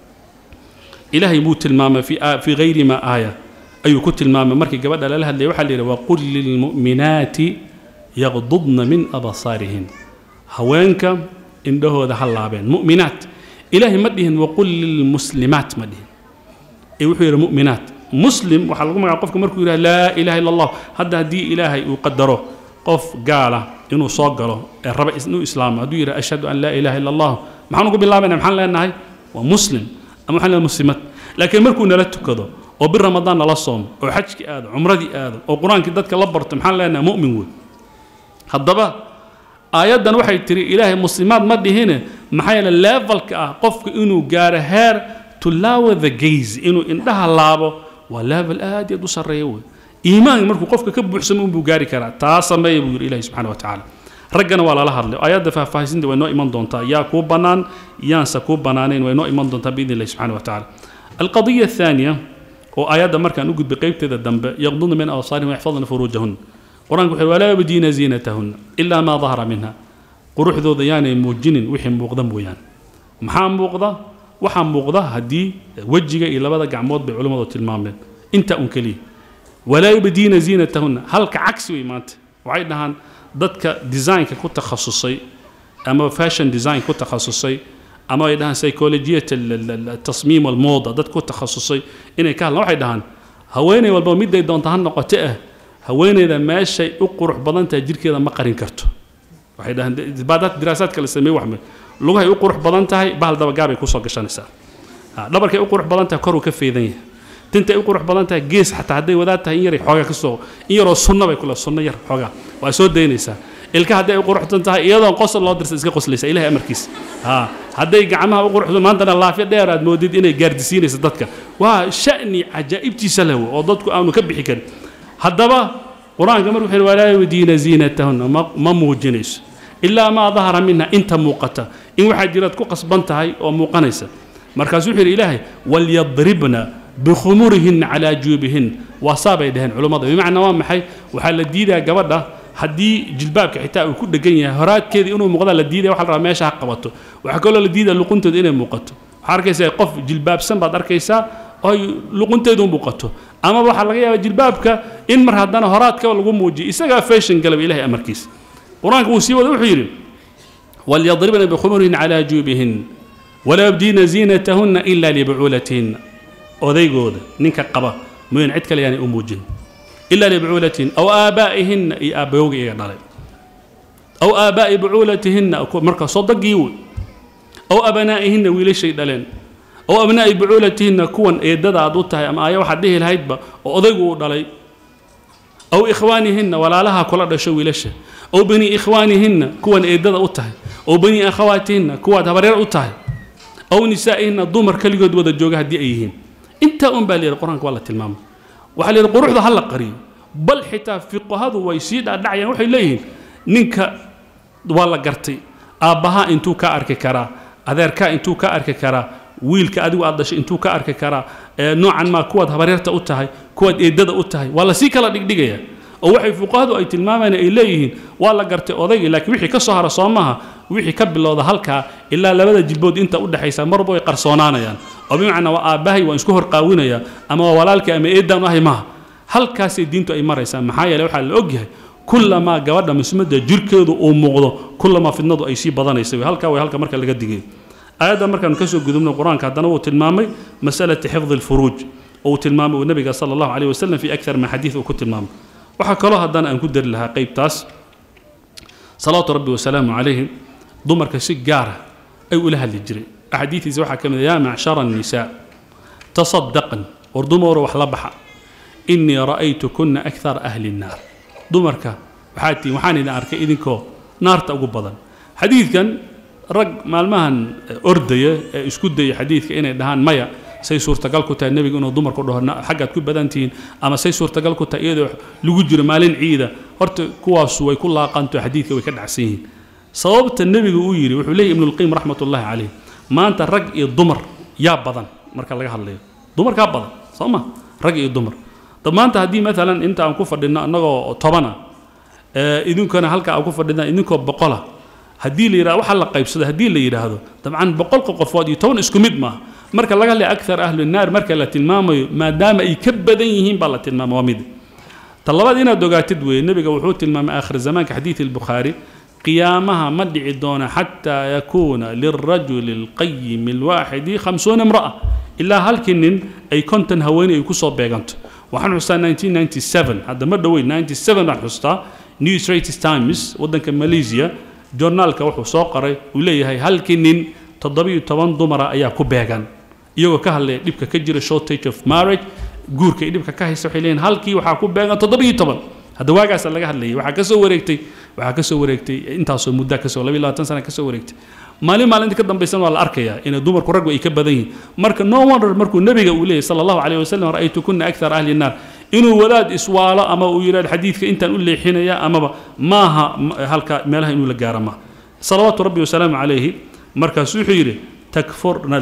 ilaahay buu tilmaamay fii hayri ma aaya ayuu ku tilmaamay markii gabadha lala hadlayay waxaa la yidhi waqul lilmu'minaati yaqdudna min absaarihin haweenka indhahooda ha laabeen mu'minaat ilaahay ma dhihin waqul lilmuslimaat ma dhihin ee wuxuu yidhi mu'minaat muslim waxaa lagu magaca qofka markuu yidhaha laa ilaha illa allah hadda haddii ilaahay uu qadaro qof gaala inuu soo galo ee raba inuu islaamo hadduu yidhaha ashhadu an laa ilaha illa allah maxaan ugu bilaabayna maxaan leenahay waa muslim ama waxaan leenahay muslimad laakiin markuu nala tukado oo bir ramadaan nala soomo oo xajkii aado cumradii aado oo qur-aankii dadka la barto maxaan leenahay mu'min wey haddaba aayaddan waxay tiri ilaahay muslimaad ma dhihine maxaa yeele levelka ah qofku inuu gaaro heer to lower the gaze inuu indhaha laabo waa level aad iyo aad u sarreeya wey iimaanka markuu qofka ka buuxsamo unbuu gaari karaa taa sameeya buu yidhi ilahi subxana wa tacaala raggana waa lala hadlay aayadda faahfaahisinta way noo iman doontaa yaa kuu bannaan yaanse kuu bannaanayn way noo iman doontaa biidni illahi subxana wa tacaala alqadiya athaaniya oo aayadda markaan u gudbay qaybteeda dambe yaqdudna min awsaarihim waxfadna furuujahun qur-aanku wuxuu walaa yabdiina ziinatahunna ilaa maa dahara minha quruxdooda yaanay muujinin wixii muuqda mooyaan maxaa muuqda waxaa muuqda haddii wejiga iyo labada gacmood bay culimmadu tilmaameen intaa un keliya walaa yubdiina ziinatahunna halka cagsi wey maanta waxay dhahaan dadka designka ku takhasusay ama fashion design ku takhasusay ama ay dhahaan psychologiyat tasmiim almooda dad ku takhasusay inay ka hadlaan waxay dhahaan haweeney walba miday doonta ha noqote ah haweeneyda meeshay u qurux badan tahay jirkeeda ma qarin karto waxay dhahaan baadaad diraasaad kale sameey waxme lugahay u qurux badan tahay bahal dabagaabay kusoo gashanaysaa dhabarkay u qurux badan tahay koruu ka feedan yahay tintay u qurux badan tahay gees xataa hadday wadaad tahay in yaray xoogaa kasoo in yaroo sunna bay kule sunno yar xoogaa waa soo daynaysaa ilka hadday u quruxsan tahay iyadoon qosol loo dirsa iska qoslaysa ilahay amarkiisa ha hadday gacmaha u quruxsan maantana laafyo dheer aad moodid inay gaardisiinaysa dadka waa sha'ni cajaa'ibtiisa leh oo dadku aanu ka bixi karin haddaba qur-aanka markuu wuxuu walaa yudiina ziinatahunna ma ma muujinayso ilaa maa dahara minha inta muuqata in waxaa jiraad ku qasban tahay oo muuqanaysa markaasuu wuxuu yidhi ilaahay walyadribna bikhumurihinna calaa juubihin waa saabay dhaheen culummada bimacnaa waa maxay waxaa la diidaa gabadha haddii jilbaabka xitaa uu ku dhegan yahay horaadkeeda inuu muuqdaa la diidaya waxa la rabaa meesha ha qabato waxaa kaloo la diidaya luquntooda inay muuqato waxaa arkaysaa qof jilbaabsan baad arkaysaa oy luqunteedu muuqato ama waxaa laga yaabaa jilbaabka in mar haddana horaadkaba lagu muujiyo isagaa fashion galaba ilahay amarkiisa qur-aanka wuu sii wada wuxuu yidhi walyadribna bikhumurihin calaa juubihin walaa yabdiina ziinatahunna ila libucuulatihinna odaygooda ninka qaba mooyaan cid kale yaanay u muujin إلا لبعولتهن أو آبائهن إي آباوغ إيغا دالي أو آباء بعولتهن مركا صدق يوي أو أبنائهن ويلي شيء دالين أو أبناء بعولتهن كون إيدادا عدوتها أما آية واحد ديه الهيدبا وأضيقوا دالي أو إخوانهن ولا لها كل دشو ويلشه أو بني إخوانهن كون إيدادا أوتها أو بني أخواتهن كون هبرير أوتها أو نسائهن ضمر كليود ودا جوجها دي أيهن انت أم بالي القرآن والله تلمام waxaa la yidhi quruxda ha la qariyo bal xitaa fiqahadu way sii dhaadhacayaan waxay leeyihiin ninka waa la gartay aabbahaa intuu ka arki karaa adeerkaa intuu ka arki karaa wiilka adigu aad dhashay intuu ka arki karaa noocan maa kuwaad habareerta u tahay kuwaad eedada u tahay waa lasii kala dhigdhigaya oo waxay fuqahadu ay tilmaamayaan ay leeyihiin waa la gartay odaygii laakiin wixii ka soo hara soo maaha wixii ka bilowda halkaa ilaa labada jilbood inta u dhexaysa marba way qarsoonaanayaan oo bimacnaa waa aabbahay waan isku horqaawinaya ama waa walaalkay ama eeddaan ahay maaha halkaasay diintu ay maraysaa maxaa yeele waxaa la ogyahay kullamaa gabadha musmadda jirkeedu uu muuqdo kullamaa fidnadu ay sii badanaysa halkaa way halka marka laga digay aayadda markaanu kasoo gudubno qur-aanka haddana wuu tilmaamay masalati xifdi alfuruuj oo uu tilmaamay uu nabiga sala allahu caleyh wasalam fi akthar min xadiid uu ku tilmaamay waxaa kaloo haddana aan ku dari lahaa qaybtaas salawaatu rabbi wasalaamu calayhim dumarka si gaara ay ula hadli jiray axaadiidiisa waxaa ka mid yaa macshara annisaa tasadaqan war dumaro wax la baxa innii ra'aytu kunna akthara ahli nnaar dumarka waxaa tihiin waxaan idin arkay idinkoo naarta ugu badan xadiidkan rag maalmahan ordaya ee isku daya xadiidka inay dhahaan maya say suurtagal ku tahay nebiga inuu dumarku dhaho xaggaad ku badan tihiin ama say suurtagal ku tahay iyadoo lagu jiro maalin ciida horta kuwaasu way ku laaqanto xadiidka way ka dhacsan yihiin sababta nebigu uu yidhi wuxuu leeyahy ibnulqayim raxmat ullahi calayh maanta rag iyo dumar yaa badan marka laga hadlayo dumarkaa badan soo ma rag iyo dumar dab maanta haddii maalan inta aan ku fadhino annagoo tobana idinkana halka aan ku fadhina idinkoo boqola haddii la yidhahdo waxa la qaybsado haddii la yidhaahdo dabcan boqolka qofood iyo toban isku mid maaha marka laga hadlaya akthar ahlu naar marka la tilmaamayo maadaama ay ka badan yihiin baa la tilmaama waa mid ta labaad inaad ogaatid weeye nebiga wuxuu tilmaamay aakhir zamaanka xadiid albukhaari qiyaamaha ma dhici doona xataa yakuuna lilrajuli alqayimi alwaaxidi khamsuuna imra'a ilaa halkii nin ay konton haweeney ay kusoo beeganto waxaan xustaa 1997 hadda ma dhoweyn 97 baan xustaa new straits times waddanka malaysia journaalka wuxuu soo qoray uu leeyahay halkii nin toddobiyo toban dumara ayaa ku beegan iyagoo ka hadlaya dhibka ka jira shortage of marriage guurka ay dhibka ka haysa waxay leeyihin halkii waxaa ku beegan toddobiyo toban hadda waagaasa laga hadlayay waxaa ka soo wareegtay waxaa ka soo wareegtay intaasoo muddaa kasoo labiyo labaatan sana ka soo wareegtay maalin maalinta ka dambaysana waa la arkayaa inay dumarku raggu ay ka badan yihiin marka no wonder markuu nebiga uu leeyahy sala allahu calayh wasalam ra'aytu kunna akthar ahli nnaar inuu wadaad iswaalo ama uu yidhahdo xadiidka intaan u leexinaya amaba maaha halka meelaha inuu la gaaro maaha salawaatu rabbi wasalaamu calayhi markaasuu wuxuu yidhi takfurna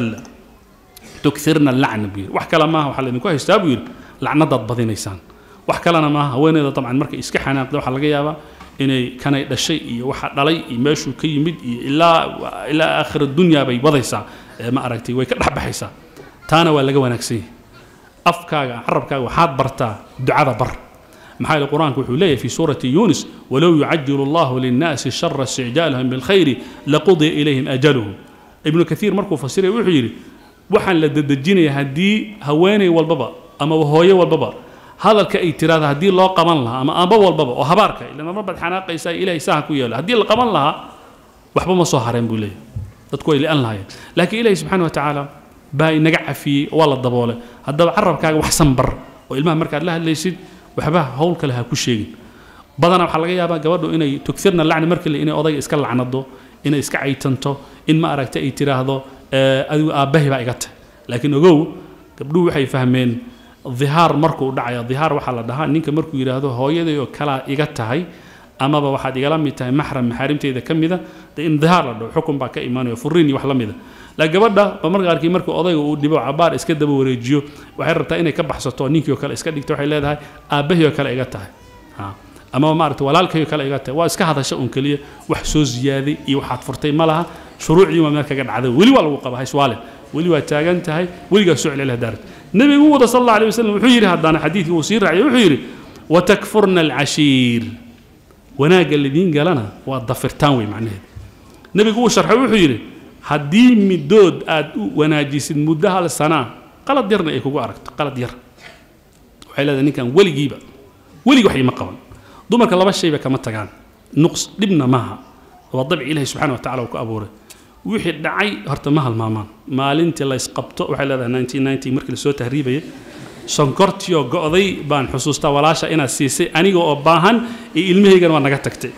tukirna lacna buu yidhi wax kale maaha waxaa laydinku haystaa buu yidhi lacnadaad badinaysaan wax kalena maaha haweeneyda dabcan markay iska xanaaqda waxaa laga yaabaa inay kanay dhashay iyo waxa dhalay iyo meeshuu ka yimid iyo ilaa ilaa aakhira dunya bay wadaysaa ma aragtay way ka dhexbaxaysaa taana waa laga wanaagsan yahay afkaaga carabkaaga waxaad bartaa ducada bar maxaa yeele qur-aanku wuxuu leeyahay fi suurati yunis walow yucajilu allahu linnaasi shara isticjaalahum bilkhayri laqudiya ilayhim ajaluhum ibnu kathiir markuu fasiraya wuxuu yidhi waxaan la dedejinaya haddii haweeney walbaba ama hooyo walbaba hadalka ay tiraahda haddii loo qaban lahaa ama amba walbaba oo habaarka ilan marmar baad xanaaqaysaa ilaahay saha ku yeelo haddii la qaban lahaa waxba ma soo hareen buu leeyahay dadku way li'an lahaayeen laakiin ilaahay subxaana wa tacaala baa inaga cafiyey waa la daboolay haddaba carabkaaga wax sanbar oo ilmaha markaad la hadlaysid waxba hawl kale ha ku sheegin badanaa waxaa laga yaabaa gabadhu inay tugfirna lacni markii le inay odayga iska lacnado inay iska caytanto in ma aragta ay tiraahdo adigu aabbahay baa iga tahay laakiin ogow gabdhuhu waxay fahmeen dhihaar markuu dhacaya dhihaar waxaa la dhahaa ninka markuu yidhaahdo hooyaday oo kalaa iga tahay amaba waxaad igala mid tahay maxram maxaarimteyda ka mida de in dhihaar la dhaho xukun baa ka imaanayo furiin iyo wax la mida laakiin gabadha ba marka qaarkii markuu odayga uu dhibo cabaar iska daba wareejiyo waxay rabtaa inay ka baxsato ninkii oo kale iska dhigto waxay leedahay aabbahii oo kale iga tahay amaba maaragta walaalkay oo kale iga tahay waa iska hadasha un keliya wax soo ziyaaday iyo waxaad furtay ma laha shuruucdii waa meel kaga dhacday weli waa lagu qaba hayswaale weli waa taagan tahay weligaa soo celcel daarad nebigu u wada sal alla alay wasalam wuxuu yidhi haddana xadiidkii uu sii raaciyay wuxuu yidhi watakfurna alcashiir wanaagga lidiin galana waa dafirtaan wey macnaheed nebigu uu sharxay wuxuu yidhi haddii middood aad u wanaajisid muddo hal sanaa qalad yarna ay kugu aragto qalad yar waxay leedahay ninkan weligiiba weligi wax ima qaban dumarka laba shayba kama tagaan nuqs dhibna maaha waa dabci ilahi subxana wa tacala uu ku abuuray wixii dhacay horta ma halmaamaan maalintii la ysqabto waxay leedahay nineteen ninety markii lasoo tahriibaya sonkortiyo go'day baan xusuustaa walaasha inaad siisay aniga oo baahan iyo ilmahaygana waa naga tagtay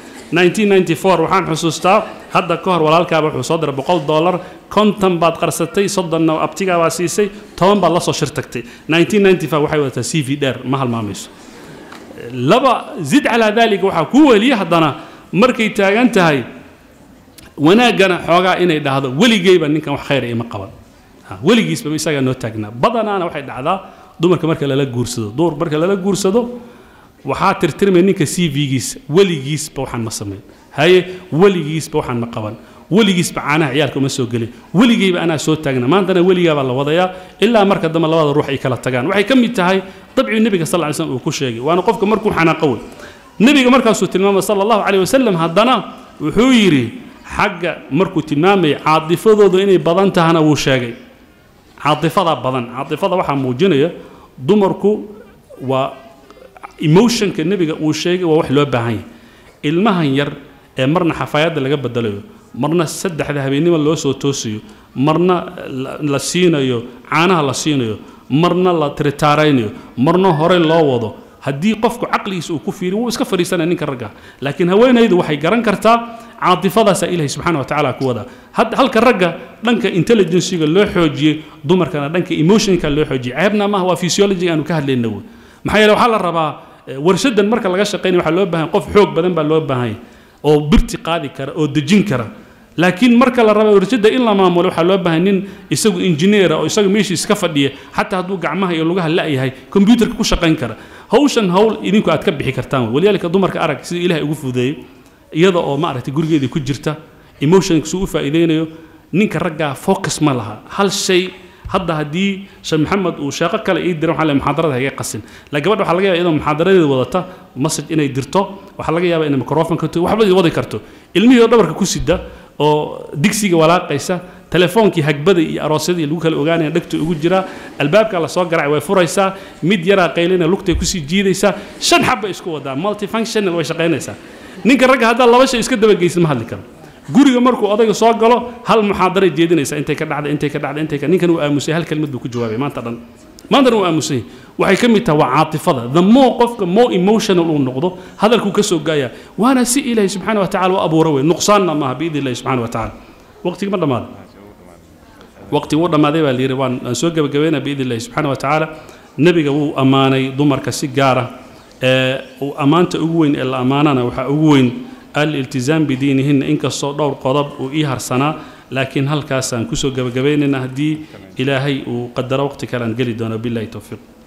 1994 waxaan xusuustaa hadda ka hor walaalkaaba wuxuu soo diray boqol dollar konton baad qarsatay soddonna abtigaa baa siisay toban baad la soo shir tagtay 1995 waxay wadataa c v dheer ma halmaamayso laba zid calaa dalika waxaa kuu weliya haddana markay taagan tahay wanaaggana xoogaa inay dhahdo weligeyba ninkan wax khayra ima qaban weligiisba isagaa noo taagnaa badanaana waxay dhacdaa dumarka marka lala guursado dumar marka lala guursado waxaa tirtirmaya ninka c v-giisa weligiisba waxaan ma samayn haye weligiisba waxaan ma qaban weligiisba caanaha ciyaalka uma soo gelin weligeyba anaa soo taagna maantana weligaabaa la wadayaa ilaa marka dambe labada ruux ay kala tagaan waxay ka mid tahay dabcii nebiga sal ly slm uu ku sheegay waana qofka markuu xanaaqo wey nebiga markaasuu tilmaamay sala allahu caleyh wasalam haddana wuxuu yidhi xagga markuu tilmaamaya caadifadoodu inay badan tahana wuu sheegay caadifadaa badan caadifada waxaa muujinaya dumarku waa emotionka nebiga uu sheegay waa wax loo baahan yahay ilmahan yar ee marna xafaayadda laga bedelayo marna saddexda habeennimo loo soo toosiyo marna la siinayo caanaha la siinayo marna la tiritaaraynayo marna horey loo wado haddii qofku caqligiisa uu ku fiiriyo wuu iska fadhiisanaya ninka ragga laakiin haweenaydu waxay garan kartaa caatifadaasaa ilahay subxana wa tacaala ku wadaa halka ragga dhanka intelligenciga loo xoojiyey dumarkana dhanka emotionka loo xoojiyey ceebna maaha waa physiology aanu ka hadlayna wey maxaa yeele waxaa la rabaa warshadan marka laga shaqaynaya waxaa loo baahan qof xoog badan baa loo baahan oo birti qaadi kara oo dejin kara laakiin marka la raba warshada in la maamulo waxaa loo baahan nin isagu injineera oo isagu meeshii iska fadhiya xataa hadduu gacmaha iyo lugaha la'yahay kombyuutarka ku shaqayn kara hawshan hawl idinku aad ka bixi kartaan waliyaalika dumarka arag sida ilahay ugu fudeeyey iyada oo maaragtay gurigeedii ku jirta emotionka suu u faa'iideynayo ninka raggaa focus ma laha hal shay hadda haddii sheekh maxamed uu sheeqo kale ii diran waxaa le muxaadarada haga qasin la gabadha waxaa laga yaaba iyadoo muxaadaradeeda wadata message inay dirto waxaa laga yaaba inay microphone ka waxba wadi karto ilmihii oo dhabarka ku sida oo digsiga walaaqaysa telefoonkii hagbada iyo aroosyadii lagu kala ogaanaya dhegta ugu jiraa albaabka la soo garacay way furaysaa mid yaraa qaylina lugtay kusii jiidaysaa shan xab bay isku wadaa multifunctional way shaqaynaysaa ninka ragga haddaa laba shay iska dabageysid ma hadli karo guriga markuu odayga soo galo hal muxaadaray jeedinaysa intay ka dhacday intay ka dhacday intay ka ninkan uu aamusay hal kelmad buu ku jawaabay maanta dhan maantana uu aamusay waxay ka mid tahay waa caatifada the more qofka more emotional uu noqdo hadalkuu ka soo gaaya waana si ilaahay subxaana wa tacala u abuura wey nuqsaanna maaha biidni illahi subxaana wa tacala waqtigi ma dhammaaday waqti wuu dhammaaday baa layidhi waan aan soo gebagabeynaa biidni illahi subxaana wa tacaala nebiga wuu ammaanay dumarka si gaara ee uu ammaanta ugu weyn ee la ammaanana waxaa ugu weyn aliltizaam bidiinihinna inkastoo dhowr qodob uu ii harsanaa laakiin halkaasaan kusoo gebagabaynayna haddii ilaahay uu qadaro waqti kale aan geli doono billahi towfiiq